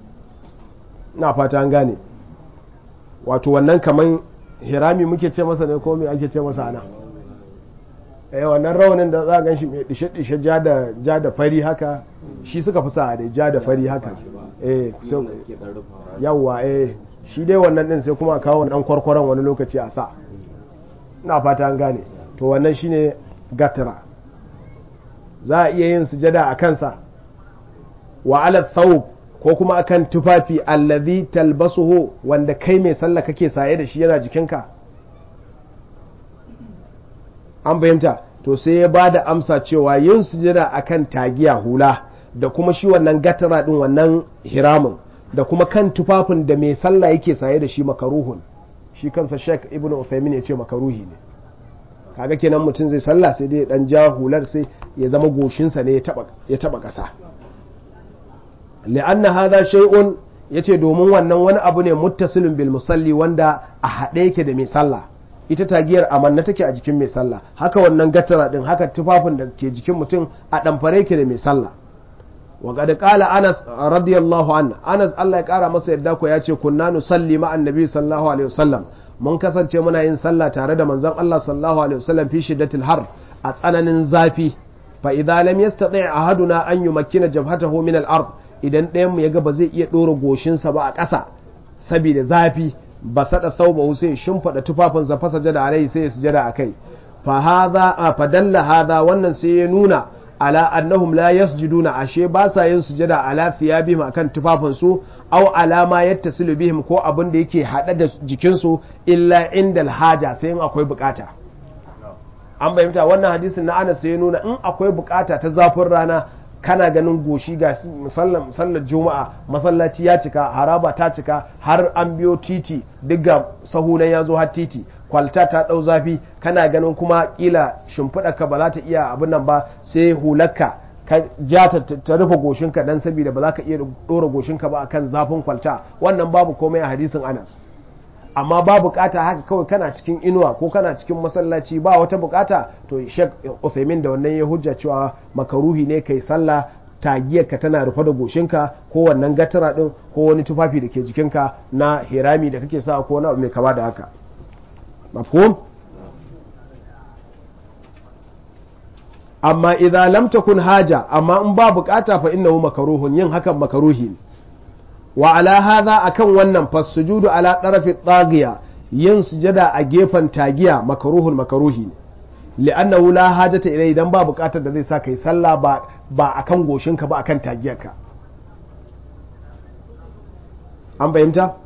na fata an gane wato wannan kaman hirami muke ce masa ne ko me ake ce masa ana eh wannan rawanin da za a gan shi mai dishe dishe ja da ja da fari haka shi suka fi sa da ja da fari haka eh so yawa eh shi dai wannan din sai kuma kawo dan kwarkwaron wani lokaci a sa na fata an gane to wannan shine gatara za a iya yin sujada a kansa wa ala thawb ko kuma akan tufafi allazi talbasuhu wanda kai mai sallah kake saye da shi yana jikinka an bayyanta to sai ya bada amsa cewa yin sujada akan tagiya hula da kuma shi wannan gatara din wannan hiramin da kuma kan tufafin da mai sallah yake saye da shi makaruhun shi kansa Sheikh Ibn Uthaymeen ya ce makaruhi ne kaga kenan mutum zai sallah sai dai dan ja hular sai ya zama goshinsa ne ya taba kasa li'anna hadha shay'un yace domin wannan wani abu ne muttasilun bil musalli wanda a haɗe yake da mai sallah ita tagiyar amanna take a jikin mai sallah haka wannan gatara din haka tufafin da ke jikin mutum a ɗamfare yake da mai sallah wa qad qala Anas radiyallahu anhu Anas Allah ya kara masa yadda ko yace kunna nusalli ma annabi sallallahu alaihi wasallam mun kasance muna yin sallah tare da manzon Allah sallallahu alaihi wasallam fi shiddatil har a tsananin zafi fa idza lam yastati ahaduna an yumakkina jabhatahu min al-ard idan ɗayan mu yaga ba zai iya ɗora goshinsa ba a ƙasa saboda zafi ba sada thawbahu sai shimfada tufafin sa fasa jada alai sai ya sujada akai fa hadha fa dalla hadha wannan sai ya nuna ala annahum la yasjuduna ashe ba sa yin sujada ala thiyabihim akan tufafin su aw ala ma yattasilu bihim ko abin da yake hada da jikin su illa indal haja sai in akwai bukata an bayyanta wannan hadisin na Anas sai ya nuna in akwai bukata ta zafin rana kana ganin goshi ga sallar juma'a masallaci ya cika haraba ta cika har an biyo titi duk ga sahunan ya zo har titi kwalta ta ɗau zafi kana ganin kuma ƙila shimfiɗarka ba za ta iya abin nan ba sai hularka ka ja ta rufe goshinka dan saboda ba za ka iya ɗora goshinka ba akan zafin kwalta wannan babu komai a hadisin anas amma ba bukata haka kawai kana cikin inuwa ko kana cikin masallaci ba wata bukata to shek Uthaymin da wannan ya hujja cewa makaruhi ne kai sallah tagiyarka tana rufe da goshinka ko wannan gatara din ko wani tufafi da ke jikinka na hirami da kake sa ko wani abu mai kama da haka mafhum amma idza lam takun haja amma in ba bukata fa innahu makruhun yin hakan makruhi ne wa ala hadha akan wannan fasujudu ala tarafi tsagiya yin sujada a gefen tagiya makruhun makruhi ne li'annahu la hajata ilai idan ba bukatar da zai sa kai sallah ba ba akan goshinka ba akan tagiyarka an fahimta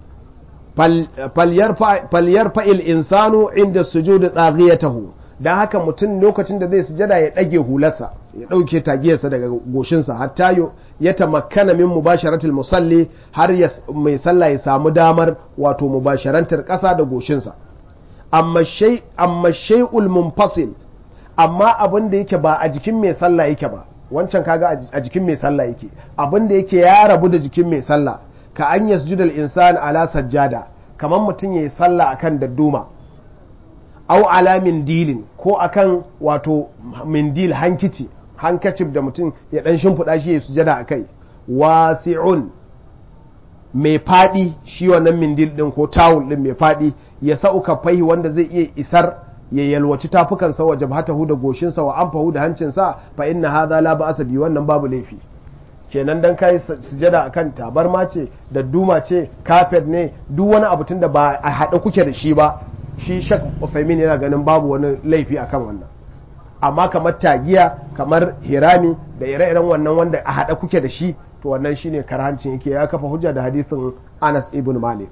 falyar fa'il insanu inda sujudu tsagiyatahu don haka mutum lokacin da zai sujada ya ɗage hularsa ya ɗauke tagiyarsa daga goshinsa hatta ya tamakkana min mubasharatul musalli har mai sallah ya samu damar wato mubasharantar ƙasa da goshinsa amma shay'ul munfasil amma abin da yake ba a jikin mai sallah yake ba wancan kaga a jikin mai sallah yake abin da yake ya rabu da jikin mai sallah ka an yasjudal insan ala sajjada kamar mutum yayi sallah akan dadduma au ala mindilin ko akan wato mindil hankici hankacif da mutum ya dan shimfiɗa shi ya sujada a kai wasi'un mai faɗi shi wannan mindil ɗin ko tawul ɗin mai faɗi ya sa'uka fahi wanda zai iya isar ya yalwaci tafukansa wa jabhatahu da goshinsa wa anfahu da hancinsa fa inna hadha la ba'asa bi wannan babu laifi kenan dan kai sujada akan tabarma ce da duma ce kafet ne duk wani abu tunda ba a haɗe kuke da shi ba shi shak Uthaymin yana ganin babu wani laifi akan wannan amma kamar tagiya kamar hirami da ire-iren wannan wanda a haɗe kuke da shi to wannan shine karhancin yake ya kafa hujja da hadisin Anas ibn Malik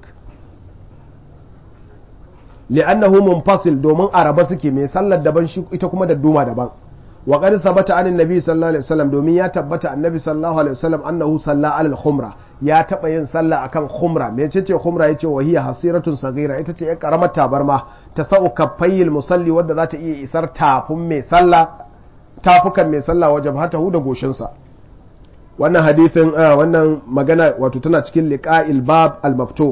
li'annahu munfasil domin araba suke mai sallar daban shi ita kuma da duma daban wa qad thabata an annabi sallallahu alaihi wasallam domin ya tabbata annabi sallallahu alaihi wasallam annahu salla ala khumra ya taba yin sallah akan khumra me ce ce khumra yace wa hiya hasiratun saghira ita ce yar karamar tabarma ta sa'u kaffayil musalli wadda za ta iya isar tafin mai sallah tafukan mai sallah wajen hatahu da goshinsa wannan hadithin wannan magana wato tana cikin liqa'il bab al-maftuh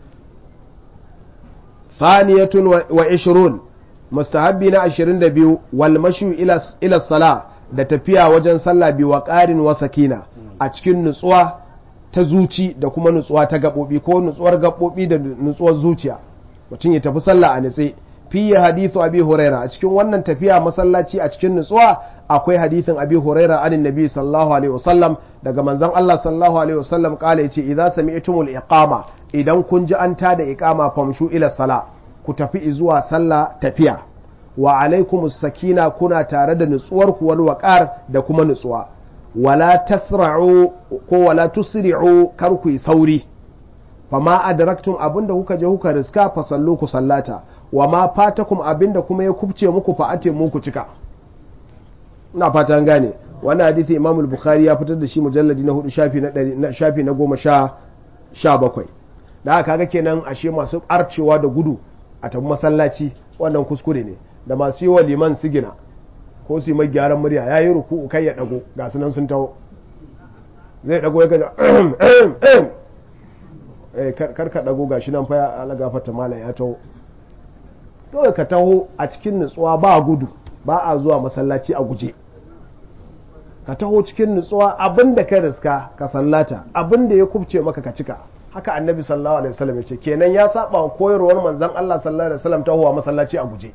thaniyatun wa ishrun mustahabbi na 22 wal mashu ila ila sala da tafiya wajen sallah bi wa qarin wa sakina a cikin nutsuwa ta zuci da kuma nutsuwa ta gabobi ko nutsuwar gabobi da nutsuwar zuciya mutum ya tafi sallah a nitse fi hadithu abi huraira a cikin wannan tafiya masallaci a cikin nutsuwa akwai hadithin abi huraira anin nabi sallallahu alaihi wasallam daga manzon Allah sallallahu alaihi wasallam kala yace idza sami'tumul iqama idan kun ji an tada iqama famshu ila sala ku tafi zuwa sallah tafiya wa alaikumus sakina kuna tare da nutsuwar ku wal waqar da kuma nutsuwa wala tasra'u ko wala tusri'u kar ku yi sauri fama adraktum abinda kuka je kuka riska fa sallu ku sallata wa ma fatakum abinda kuma ya kubce muku fa ate muku cika ina fata an gane wannan hadisi Imam al-Bukhari ya fitar da shi mujalladi na hudu shafi na shafi na goma sha sha bakwai da haka kaga kenan ashe masu arcewa da gudu a tabi masallaci wannan kuskure ne da masu yi wa liman sigina ko su yi mai gyaran murya ya yi ruku kai ya dago ga sunan sun taho zai dago ya gaja kar ka dago ga shi nan fa ya alagafata malam ya taho kawai ka taho a cikin nutsuwa ba gudu ba a zuwa masallaci a guje ka taho cikin nutsuwa abin da ka riska ka sallata abin da ya kubce maka ka cika haka annabi sallallahu alaihi wasallam ya ce kenan ya saba wa koyarwar manzon Allah sallallahu alaihi wasallam tahowa masallaci a guje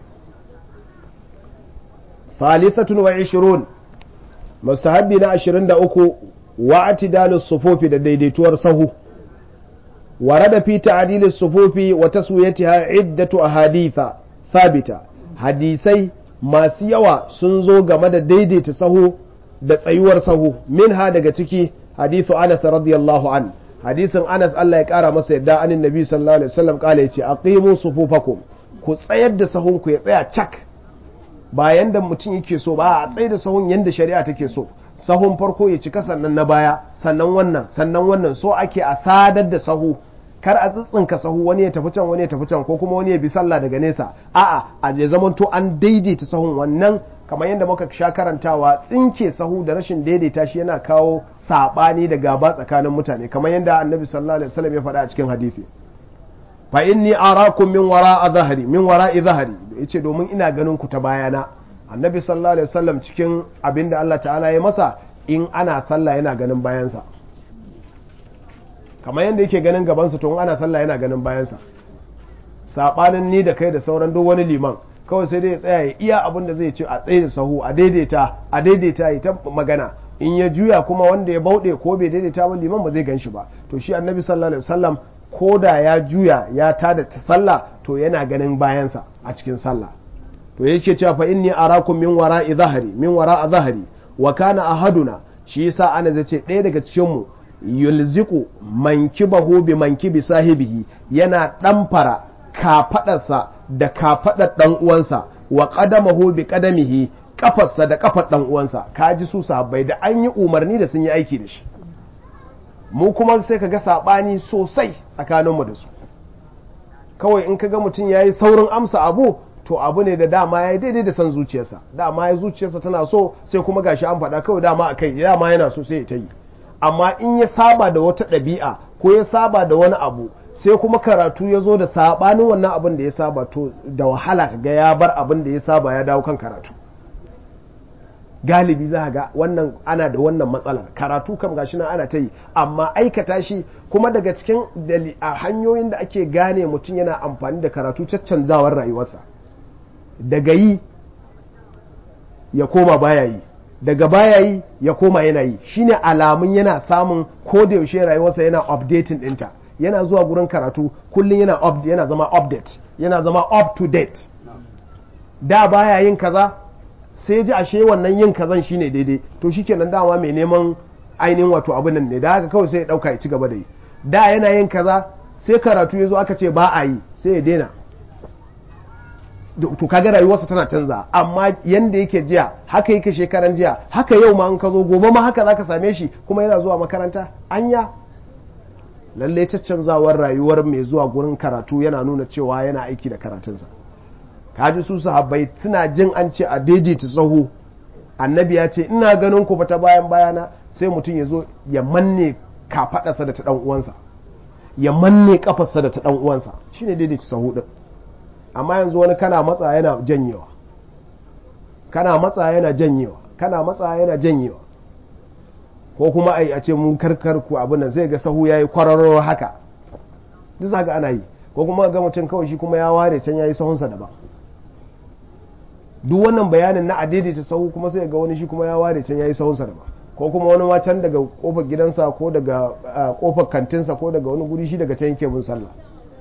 ثالثة وعشرون مستحبي نا عشرين دا أكو واعتدال الصفوف دا ديديتور سهو ورد في تعديل الصفوف وتسويتها عدة أحاديث ثابتة حديثي ما سيوا سنزو غمد ديديت سهو da tsayuwar sahu min ha daga ciki hadithu Anas radiyallahu an hadisin Anas Allah ya kara masa yadda anin Nabi sallallahu alaihi wasallam kala yace aqimu sufufakum ku tsayar da sahun ku ya tsaya cak ba yanda mutum yake so ba a tsaye da sahun yanda shari'a take so sahun farko ya cika sannan na baya sannan wannan sannan wannan so ake a sadar da sahu kar a tsitsinka sahu wani ya tafi can wani ya tafi can ko kuma wani ya bi sallah daga nesa a'a a je zaman to an daidaita sahun wannan kamar yadda muka sha karantawa tsinke sahu da rashin daidaita shi yana kawo sabani da gaba tsakanin mutane kamar yadda annabi sallallahu alaihi wasallam ya faɗa a cikin hadisi fa inni arakum min wara'a zahri min wara'i zahri yace domin ina ganin ku ta bayana annabi sallallahu alaihi wasallam cikin abinda Allah ta'ala ya masa in ana sallah yana ganin bayansa kamar yadda yake ganin gabansa to in ana sallah yana ganin bayansa sabanin ni da kai da sauran duk wani liman kawai sai dai ya tsaya ya iya abin da zai ce a tsaye da sahu a daidaita a daidaita ya ta magana in ya juya kuma wanda ya bauɗe ko bai daidaita ba liman ba zai gan shi ba to shi annabi sallallahu alaihi wasallam ko da ya juya ya tada ta sallah to yana ganin bayansa a cikin sallah to yake cewa fa inni arakum min wara'i zahri min wara'a zahri wa kana ahaduna shi yasa ana zace ɗaya daga cikin mu yulziku mankibahu bi mankibi sahibihi yana ɗamfara kafaɗarsa da kafaɗar ɗan uwansa wa qadamahu bi qadamihi kafarsa da kafar ɗan uwansa kaji su sahabbai da an yi umarni da sun yi aiki da shi mu kuma sai ka ga saɓani sosai tsakaninmu da su kawai in ka ga mutum ya yi saurin amsa abu to abu ne da dama ya yi daidai da san zuciyarsa dama ya zuciyarsa tana so sai kuma gashi an faɗa kawai dama a kai dama yana so sai ya ta yi amma in ya saba da wata ɗabi'a ko ya saba da wani abu sai kuma karatu ya zo da saɓanin wannan abin da ya saba to da wahala ka ga ya bar abin da ya saba ya dawo kan karatu galibi za ga wannan ana da wannan matsalar karatu kam gashi nan ana ta yi amma aikata shi kuma daga cikin a hanyoyin da ake gane mutum yana amfani da karatu caccanzawar rayuwarsa daga yi ya koma baya yi daga baya yi ya koma yana yi shine alamun yana samun ko da yaushe rayuwarsa yana updating ɗinta yana zuwa gurin karatu kullum yana yana zama update yana zama up to date da baya yin kaza sai ji ashe wannan yin kazan shine daidai to shikenan dama mai neman ainihin wato abin nan ne da haka kawai sai ya dauka ya ci gaba da yi da yana yin kaza sai karatu ya zo aka ce ba a yi sai ya daina to kaga rayuwarsa tana canza amma yanda yake jiya haka yake shekaran jiya haka yau ma an ka zo gobe ma haka zaka same shi kuma yana zuwa makaranta anya lalle caccanzawar rayuwar mai zuwa gurin karatu yana nuna cewa yana aiki da karatunsa kaji su sahabbai suna jin an ce a daidaita tsaho annabi ya ce ina ganin ku ta bayan bayana sai mutum ya zo ya manne kafadarsa da ta dan uwansa ya manne kafarsa da ta dan uwansa shine daidaita tsaho din amma yanzu wani kana matsa yana janyewa kana matsa yana janyewa kana matsa yana janyewa ko kuma ai a ce mun karkar ku abin nan zai ga sahu yayi kwararo haka duk zaka ana yi ko kuma ga mutum kawai shi kuma ya ware can yayi sahunsa daban duk wannan bayanin na adaidaita sahu kuma sai ga wani shi kuma ya ware can yayi sahunsa daban ko kuma wani ma can daga kofar gidansa ko daga kofar kantinsa ko daga wani guri shi daga can yake bin sallah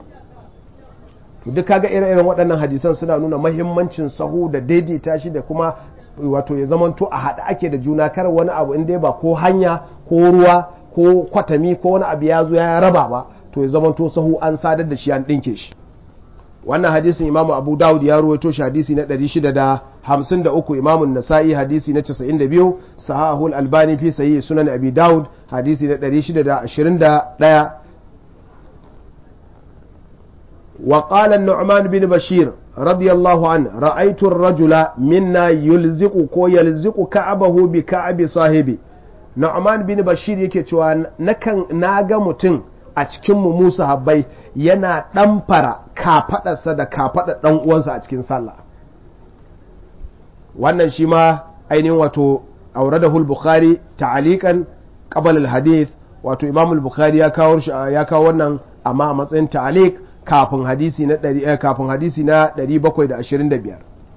to duk kaga ire-iren waɗannan hadisan suna nuna mahimmancin sahu da daidaita shi da kuma wato ya zamanto a haɗa ake da juna kar wani abu in dai ba ko hanya ko ruwa ko kwatami ko wani abu ya zo ya raba ba to ya zamanto sahu an sadar da shi an ɗinke shi wannan hadisin imamu abu dawud ya ruwaito shi hadisi na 653 imamu nasa'i hadisi na 92 sahahul albani fi sayi sunan abi dawud hadisi na 621 وقال النعمان بن بشير رضي الله عنه رأيت الرجل منا يلزق كو يلزق كعبه بكعب صاحبي نعمان بن بشير yake cewa nakan naga mutum a cikin mu Musa habbai yana ɗamfara kafaɗarsa da kafaɗar ɗan uwansa a cikin sallah wannan shi ma ainihin wato aure da bukhari ta'alikan qabal al-hadith wato imam al-bukhari ya kawo ya kawo wannan amma a matsayin ta'alik kafin hadisi na ɗari kafin hadisi na 725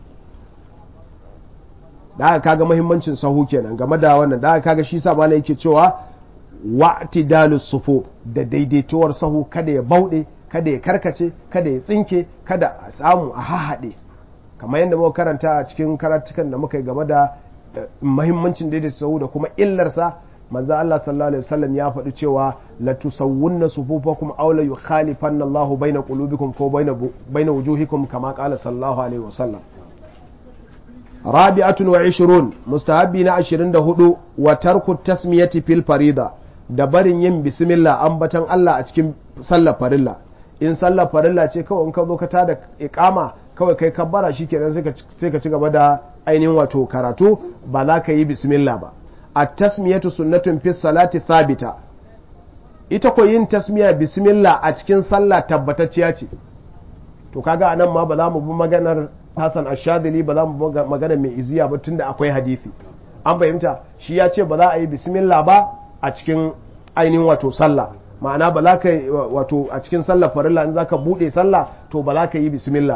da aka kaga muhimmancin sahu kenan game da wannan da aka kaga shi sa malai yake cewa wa'tidalus sufu da daidaituwar sahu kada ya bauɗe kada ya karkace kada ya tsinke kada a samu a hahaɗe kamar yadda muka karanta a cikin karatukan da muka yi game da muhimmancin daidaita sahu da kuma illarsa manzo Allah sallallahu alaihi wasallam ya faɗi cewa la tusawwunna sufufakum aw la yukhalifanna Allahu baina qulubikum ko baina baina wujuhikum kama qala sallallahu alaihi wasallam rabi'atun wa 20 mustahabbi na 24 wa tarku tasmiyati fil farida da barin yin bismillah ambatan Allah a cikin sallar farilla in sallar farilla ce kawai in ka zo ka tada iqama kawai kai kabbara shikenan sai ka ci gaba da ainihin wato karatu ba za ka yi bismillah ba at-tasmiyatu sunnatun fi salati thabita ita ko yin tasmiya bismillah a cikin sallah tabbatacciya ce to kaga anan ma ba za mu bi maganar Hassan Ashadili ba za mu bi maganar mai iziya ba tunda akwai hadisi an fahimta shi ya ce ba za a yi bismillah ba a cikin ainihin wato sallah ma'ana ba za ka wato a cikin sallah farilla in za ka buɗe sallah to ba za ka yi bismillah ba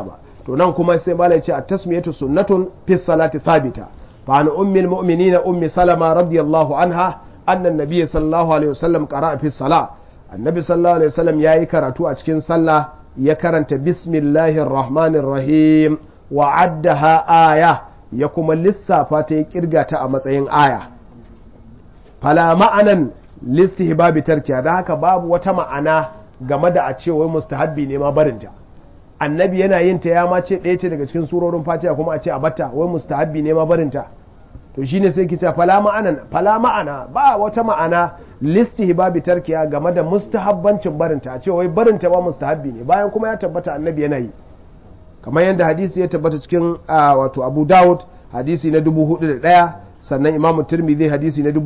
to nan kuma sai malai ce at-tasmiyatu sunnatun fi salati thabita fa an ummi al-mu'minina ummi salama radiyallahu anha anna an-nabiy sallallahu alaihi wasallam qara'a fi salah annabi sallallahu alaihi wasallam yayi karatu a cikin sallah ya karanta bismillahir rahmanir rahim wa addaha aya ya kuma lissafa ta ya kirga ta a matsayin aya fala ma'anan listihbabi tarkiya da haka babu wata ma'ana game da a ce wai mustahabbi ne ma barinta annabi yana yin ta ya ma ce ɗaya ce daga cikin surorin fatiha kuma a ce a batta wai mustahabbi ne ma barinta to shine sai ki ce fala ma'anan fala ma'ana ba wata ma'ana listihbabi tarkiya game da mustahabbancin barinta a ce wai barinta ba mustahabbi ne bayan kuma ya tabbata annabi yana yi kamar yadda hadisi ya tabbata cikin wato Abu Dawud hadisi na 4001 sannan Imam Tirmidhi hadisi na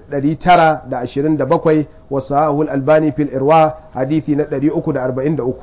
2927 wa Sahihul Albani fil Irwa hadisi na 343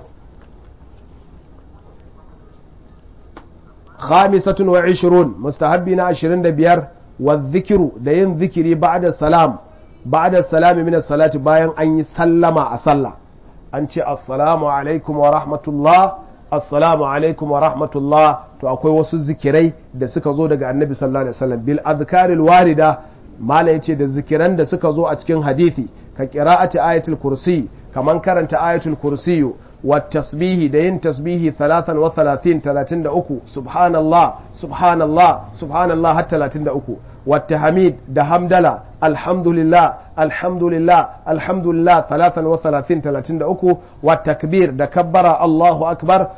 khamisatun wa 20 mustahabbi na 25 wa dhikru da yin zikiri ba'da salam ba'da salami min salati bayan an yi sallama a sallah an ce assalamu alaikum wa rahmatullah assalamu alaikum wa rahmatullah to akwai wasu zikirai da suka zo daga annabi sallallahu alaihi wasallam bil azkaril warida mala yace da zikiran da suka zo a cikin hadisi ka qira'ati ayatul kursi kaman karanta ayatul kursi wa tasbihi da yin tasbihi 33 33 subhanallah subhanallah subhanallah har 33 wa tahmid da hamdala alhamdulillah alhamdulillah alhamdulillah 33 33 wa takbir da kabbara Allahu akbar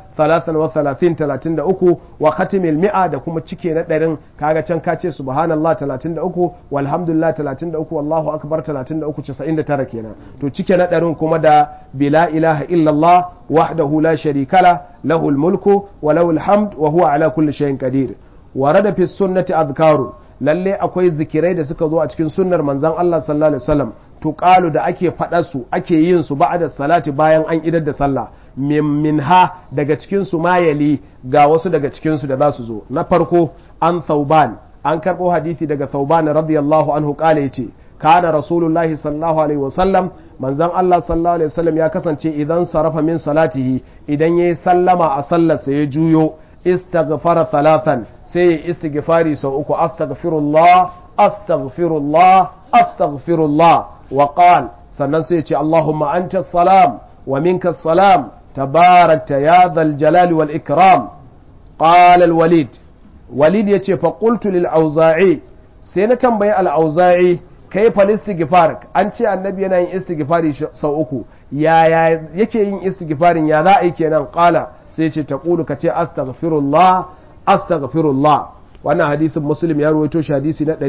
33 33 wa khatimil mi'a da kuma cike na ɗarin kaga can ka ce subhanallah 33 walhamdulillah 33 wallahu akbar 33 99 kenan to cike na ɗarin kuma da bila ilaha illallah wahdahu la sharika la lahul mulku wa lahul hamd wa huwa ala kulli shay'in qadir warada fi sunnati adhkarun lalle akwai zikirai da suka zo a cikin sunnar manzon Allah sallallahu alaihi wasallam tuqalu da ake faɗa su ake yin su ba'da salati bayan an idar da sallah minha daga cikin su mayali ga wasu daga cikin su da za su zo na farko an thauban an karɓo hadisi daga thauban radiyallahu anhu kale yace kana rasulullahi sallallahu alaihi wasallam manzon Allah sallallahu alaihi wasallam ya kasance idan sarafa min salatihi idan yayi sallama a sallarsa ya juyo istaghfara thalathan sai ya istighfari sau uku astaghfirullah astaghfirullah astaghfirullah wa qal sannan sai ya ce Allahumma anta salam wa minka salam tabarakta ya dhal jalali wal ikram qala al walid walid yace fa qultu lil auza'i sai na tambayi al auza'i kai fal istighfar an ce annabi yana yin istighfari sau uku yaya yake yin istighfarin ya za a yi kenan qala sai ce ta ƙulu ka ce astaghfirullah astaghfirullah wannan hadisin muslim ya ruwaito shi hadisi na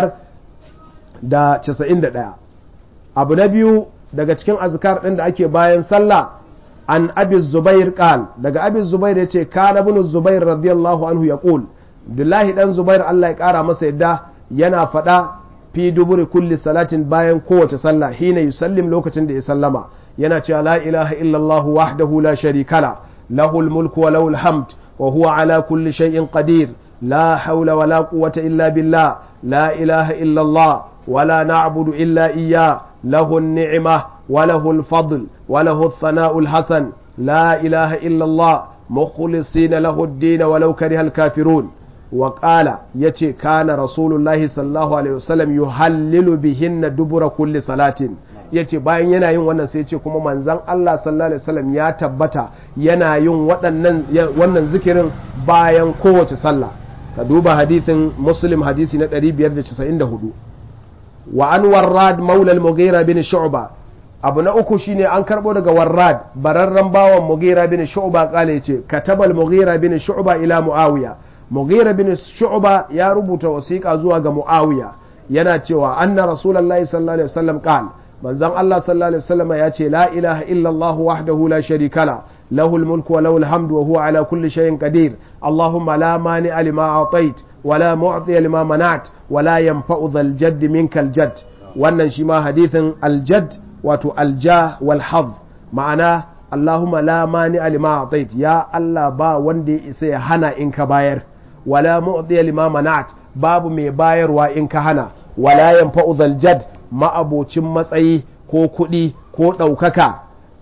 591 abu na biyu daga cikin azkar ɗin da ake bayan sallah an abi zubair qal daga abi zubair yace kana ibn zubair radiyallahu anhu yaqul billahi dan zubair Allah ya kara masa yadda yana faɗa fi duburi kulli salatin bayan kowace sallah hina yusallim lokacin da ya sallama yana cewa la ilaha illallah wahdahu la sharika la له الملك وله الحمد وهو على كل شيء قدير لا حول ولا قوة إلا بالله لا إله إلا الله ولا نعبد إلا إياه له النعمة وله الفضل وله الثناء الحسن لا إله إلا الله مخلصين له الدين ولو كره الكافرون وقال يتي كان رسول الله صلى الله عليه وسلم يهلل بهن دبر كل صلاة ya ce bayan yana yin wannan sai ce kuma manzan Allah sallallahu alaihi wasallam ya tabbata yana yin wannan zikirin bayan kowace sallah ka duba hadithin muslim hadisi na 594 wa an warrad maula al-mughira bin shu'ba abu na uku shine an karbo daga warrad bararren bawan mughira bin shu'ba kale yace katabal mughira bin shu'ba ila muawiya mughira bin shu'ba ya rubuta wasiƙa zuwa ga muawiya yana cewa anna rasulullahi sallallahu alaihi wasallam qala manzon Allah sallallahu alaihi wasallam ya ce la ilaha illallah wahdahu la sharika la lahul mulku wa lahul hamdu wa huwa ala kulli shay'in qadir allahumma la mani'a lima atait wa la mu'ti lima mana'at wa la yanfa'u dhal jadd minkal jadd wannan shi ma hadithin al jadd wato al jah wal hadh ma'ana allahumma la mani'a lima atait ya Allah ba wanda ya isa ya hana in ka bayar wa la mu'ti lima mana'at babu mai bayarwa in ka hana wa la yanfa'u dhal jadd ma'abocin matsayi ko kuɗi ko ɗaukaka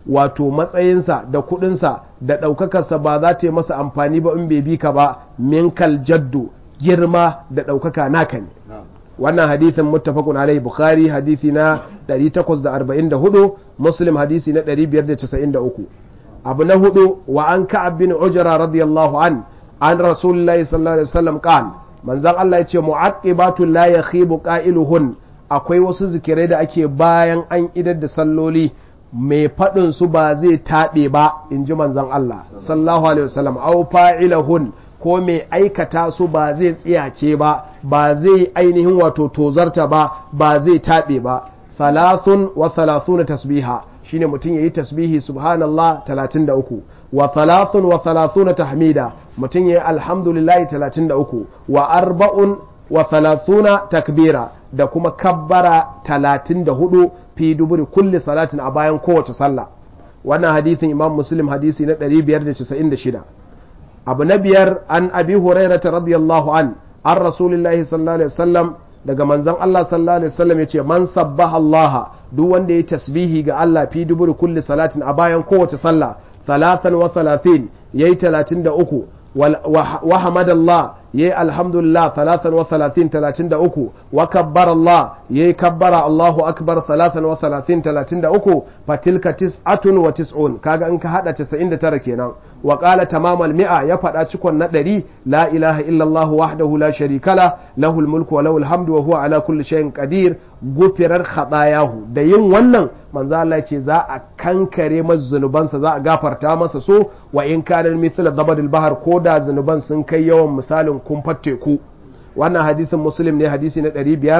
wato matsayinsa da kuɗinsa da ɗaukakarsa ba za ta yi masa amfani ba in bai bi ka ba minkal jaddu girma da ɗaukaka naka ne wannan hadithin muttafaqun alaihi bukhari hadithi na 844 muslim hadisi na 593 abu na hudu wa an ka'ab bin ujra radiyallahu an an rasulullahi sallallahu alaihi wasallam qala manzon Allah yace mu'aqibatul la yakhibu qailuhun akwai wasu zikirai da ake bayan an idar da salloli mai faɗin su ba zai taɓe ba in ji manzon Allah sallallahu alaihi wasallam au fa'ilahun ko mai aikata su ba zai tsiyace ba ba zai ainihin wato tozarta ba ba zai taɓe ba thalathun wa thalathuna tasbiha shine mutum yayi tasbihi subhanallah 33 wa thalathun wa thalathuna tahmida mutum yayi alhamdulillah 33 wa arba'un wa thalathuna takbira da kuma kabbara 34 fi duburi kulli salatin a bayan kowace sallah wannan hadithin imam muslim hadisi na 596 abu na biyar an abi hurairata radiyallahu an an rasulillahi sallallahu alaihi wasallam daga manzon Allah sallallahu alaihi wasallam yace man sabbaha Allah duk wanda yayi tasbihi ga Allah fi duburi kulli salatin a bayan kowace sallah 33 yayi 33 wa hamadallah yayi alhamdulillah 33 33 wa kabbara Allah yayi kabbara Allahu akbar 33 33 fatilka tis'atun wa tis'un kaga in ka hada 99 kenan wa qala tamamal mi'a ya fada cikon na 100 la ilaha illa Allah wahdahu la sharika la lahul mulku wa lahul hamdu wa huwa ala kulli shay'in qadir gufirar khatayahu da yin wannan manzo Allah ce za a kankare masa zunubansa za a gafarta masa so wa in kana mithla dabadil bahar ko da zunuban sun kai yawan misalin kumfar teku wannan hadisin muslim ne hadisi na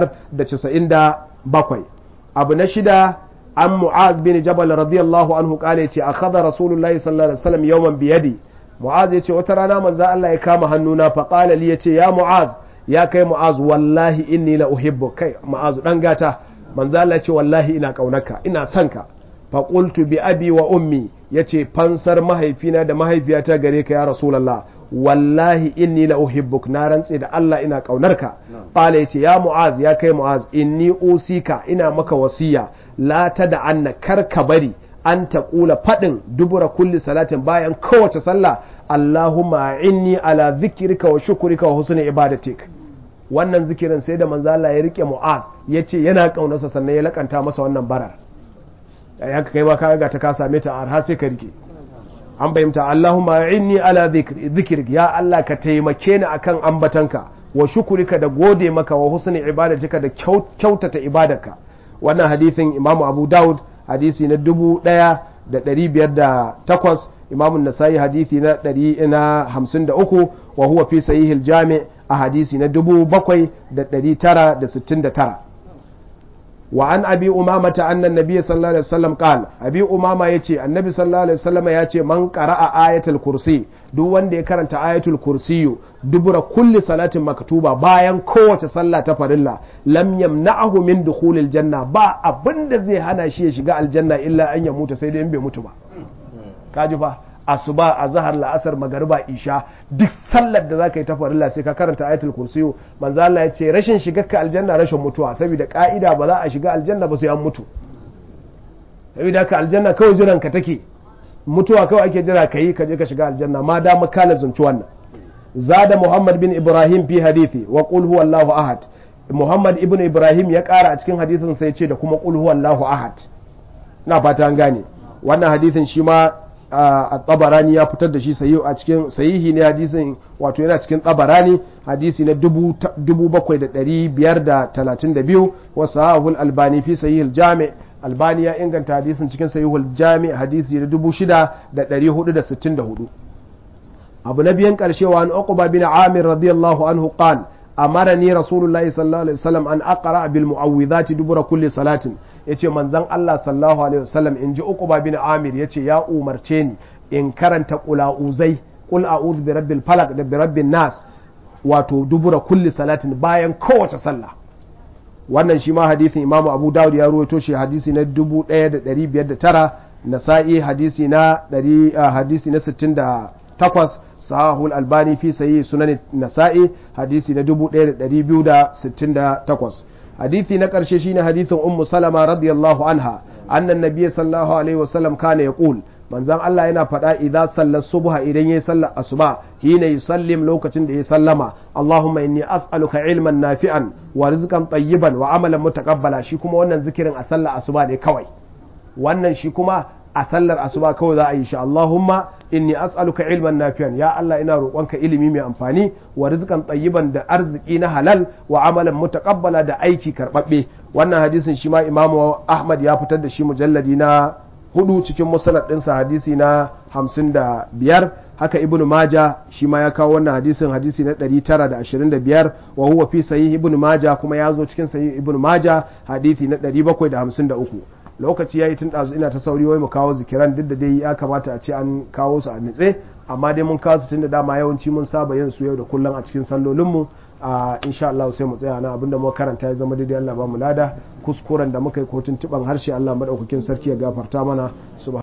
597 abu na shida an mu'az bin jabal radiyallahu anhu kale ce akhadha rasulullahi sallallahu alaihi wasallam yawman biyadi mu'az yace wata rana manzo Allah ya kama hannuna fa qala li yace ya mu'az ya kai mu'az wallahi inni la uhibbu kai mu'az dan gata manzo Allah ce wallahi ina kaunarka ina son ka fa qultu bi abi wa ummi yace fansar mahaifina da mahaifiyata gare ka ya rasulullah wallahi inni la uhibbuk na rantse da Allah ina kaunarka qala yace ya mu'az ya kai mu'az inni usika ina maka wasiya la tada anna kar ka bari an ta kula fadin dubura kulli salatin bayan kowace sallah Allahumma inni ala dhikrika wa shukrika wa husni ibadatik wannan zikirin sai da manzo Allah ya rike mu'az yace yana kaunarsa sannan ya lakanta masa wannan barar ya kai ba ka ga ta ka same ta har sai ka rike an bayyanta Allahumma inni ala dhikrik ya Allah ka taimake ni akan ambatanka wa shukurika da gode maka wa husni ibadatika da kyautata ibadarka wannan hadisin Imam Abu Dawud hadisi na dubu ɗaya da ɗari biyar da takwas Imam Nasa'i hadisi na ɗari na hamsin da uku wa huwa fi sahihil jami a hadisi na dubu bakwai da ɗari tara da sittin da tara وعن أبي أمامة أن النبي صلى الله عليه وسلم قال أبي أمامة يتي النبي صلى الله عليه وسلم يتي من قرأ آية الكرسي duk wanda ya karanta ayatul kursiyu dubura kulli salatin maktuba bayan kowace sallah ta farilla lam yamna'ahu min dukhulil janna ba abinda zai hana shi ya shiga aljanna illa an ya mutu sai dai in bai mutu ba kaji fa asuba a zahar la'asar magariba isha duk sallar da zaka yi ta farilla sai ka karanta ayatul kursiyu manzo Allah ya ce rashin shigarka aljanna rashin mutuwa saboda ka'ida ba za a shiga aljanna ba sai an mutu saboda ka aljanna kawai jiran ka take mutuwa kawai ake jira ka yi ka je ka shiga aljanna ma da makala zunci wannan zada muhammad bin ibrahim fi hadithi wa qul huwallahu ahad muhammad ibn ibrahim ya kara a cikin hadithin sai ce da kuma qul huwallahu ahad na fata an gane wannan hadithin shi ma a tabarani ya fitar da shi sayi a cikin sahihi ne hadisin wato yana cikin tabarani hadisi na 7532 wa sahahul albani fi sahihil jami' albani ya inganta hadisin cikin sahihul jami' hadisi na 6464 abu na biyan karshe wa an uqba bin amir radiyallahu anhu qala amarani rasulullahi sallallahu alaihi wasallam an aqra bil mu'awwidhati dubura kulli salatin yace manzon Allah sallallahu alaihi wasallam inji uqba bin amir yace ya umarce ni in karanta qulauzai qul a'udhu bi rabbil falaq da bi rabbin nas wato dubura kulli salatin bayan kowace sallah wannan shi ma hadisin imamu abu dawud ya ruwaito shi hadisi na 1509 nasa'i hadisi na 100 hadisi na 60 takwas sahahul albani fi sayi sunan nasa'i hadisi na 1268 hadisi na karshe shine hadisin ummu salama radiyallahu anha annan nabiyyi sallallahu alaihi wasallam kana yaqul manzon Allah yana faɗa idza sallar subha idan yayi sallar asuba hina yusallim lokacin da ya sallama Allahumma inni as'aluka ilman nafi'an wa rizqan tayyiban wa amalan mutaqabbala shi kuma wannan zikirin a sallar asuba ne kawai wannan shi kuma a sallar asuba kawai za a yi shi Allahumma inni as'aluka ilman nafi'an ya Allah ina roƙonka ilimi mai amfani wa rizqan tayyiban da arziki na halal wa amalan mutaqabbala da aiki karbabbe wannan hadisin shi ma Imam Ahmad ya fitar da shi mujalladi na hudu cikin musnad ɗinsa hadisi na hamsin da biyar haka ibn maja shi ma ya kawo wannan hadisin hadisi na ɗari tara da ashirin da biyar wa huwa fi sahih ibn maja kuma ya zo cikin sahih ibn maja hadisi na ɗari bakwai da hamsin da uku lokaci ya yi tun ɗazu ina ta sauri wai mu kawo zikiran duk da dai ya kamata a ce an kawo su a nitse amma dai mun kawo su tun da dama yawanci mun saba yin su yau da kullum a cikin sallolinmu a insha Allah sai mu tsaya na abinda muka karanta ya zama daidai Allah ba mu lada kuskuren da muka yi ko tuntuban harshe Allah madaukakin sarki ya gafarta mana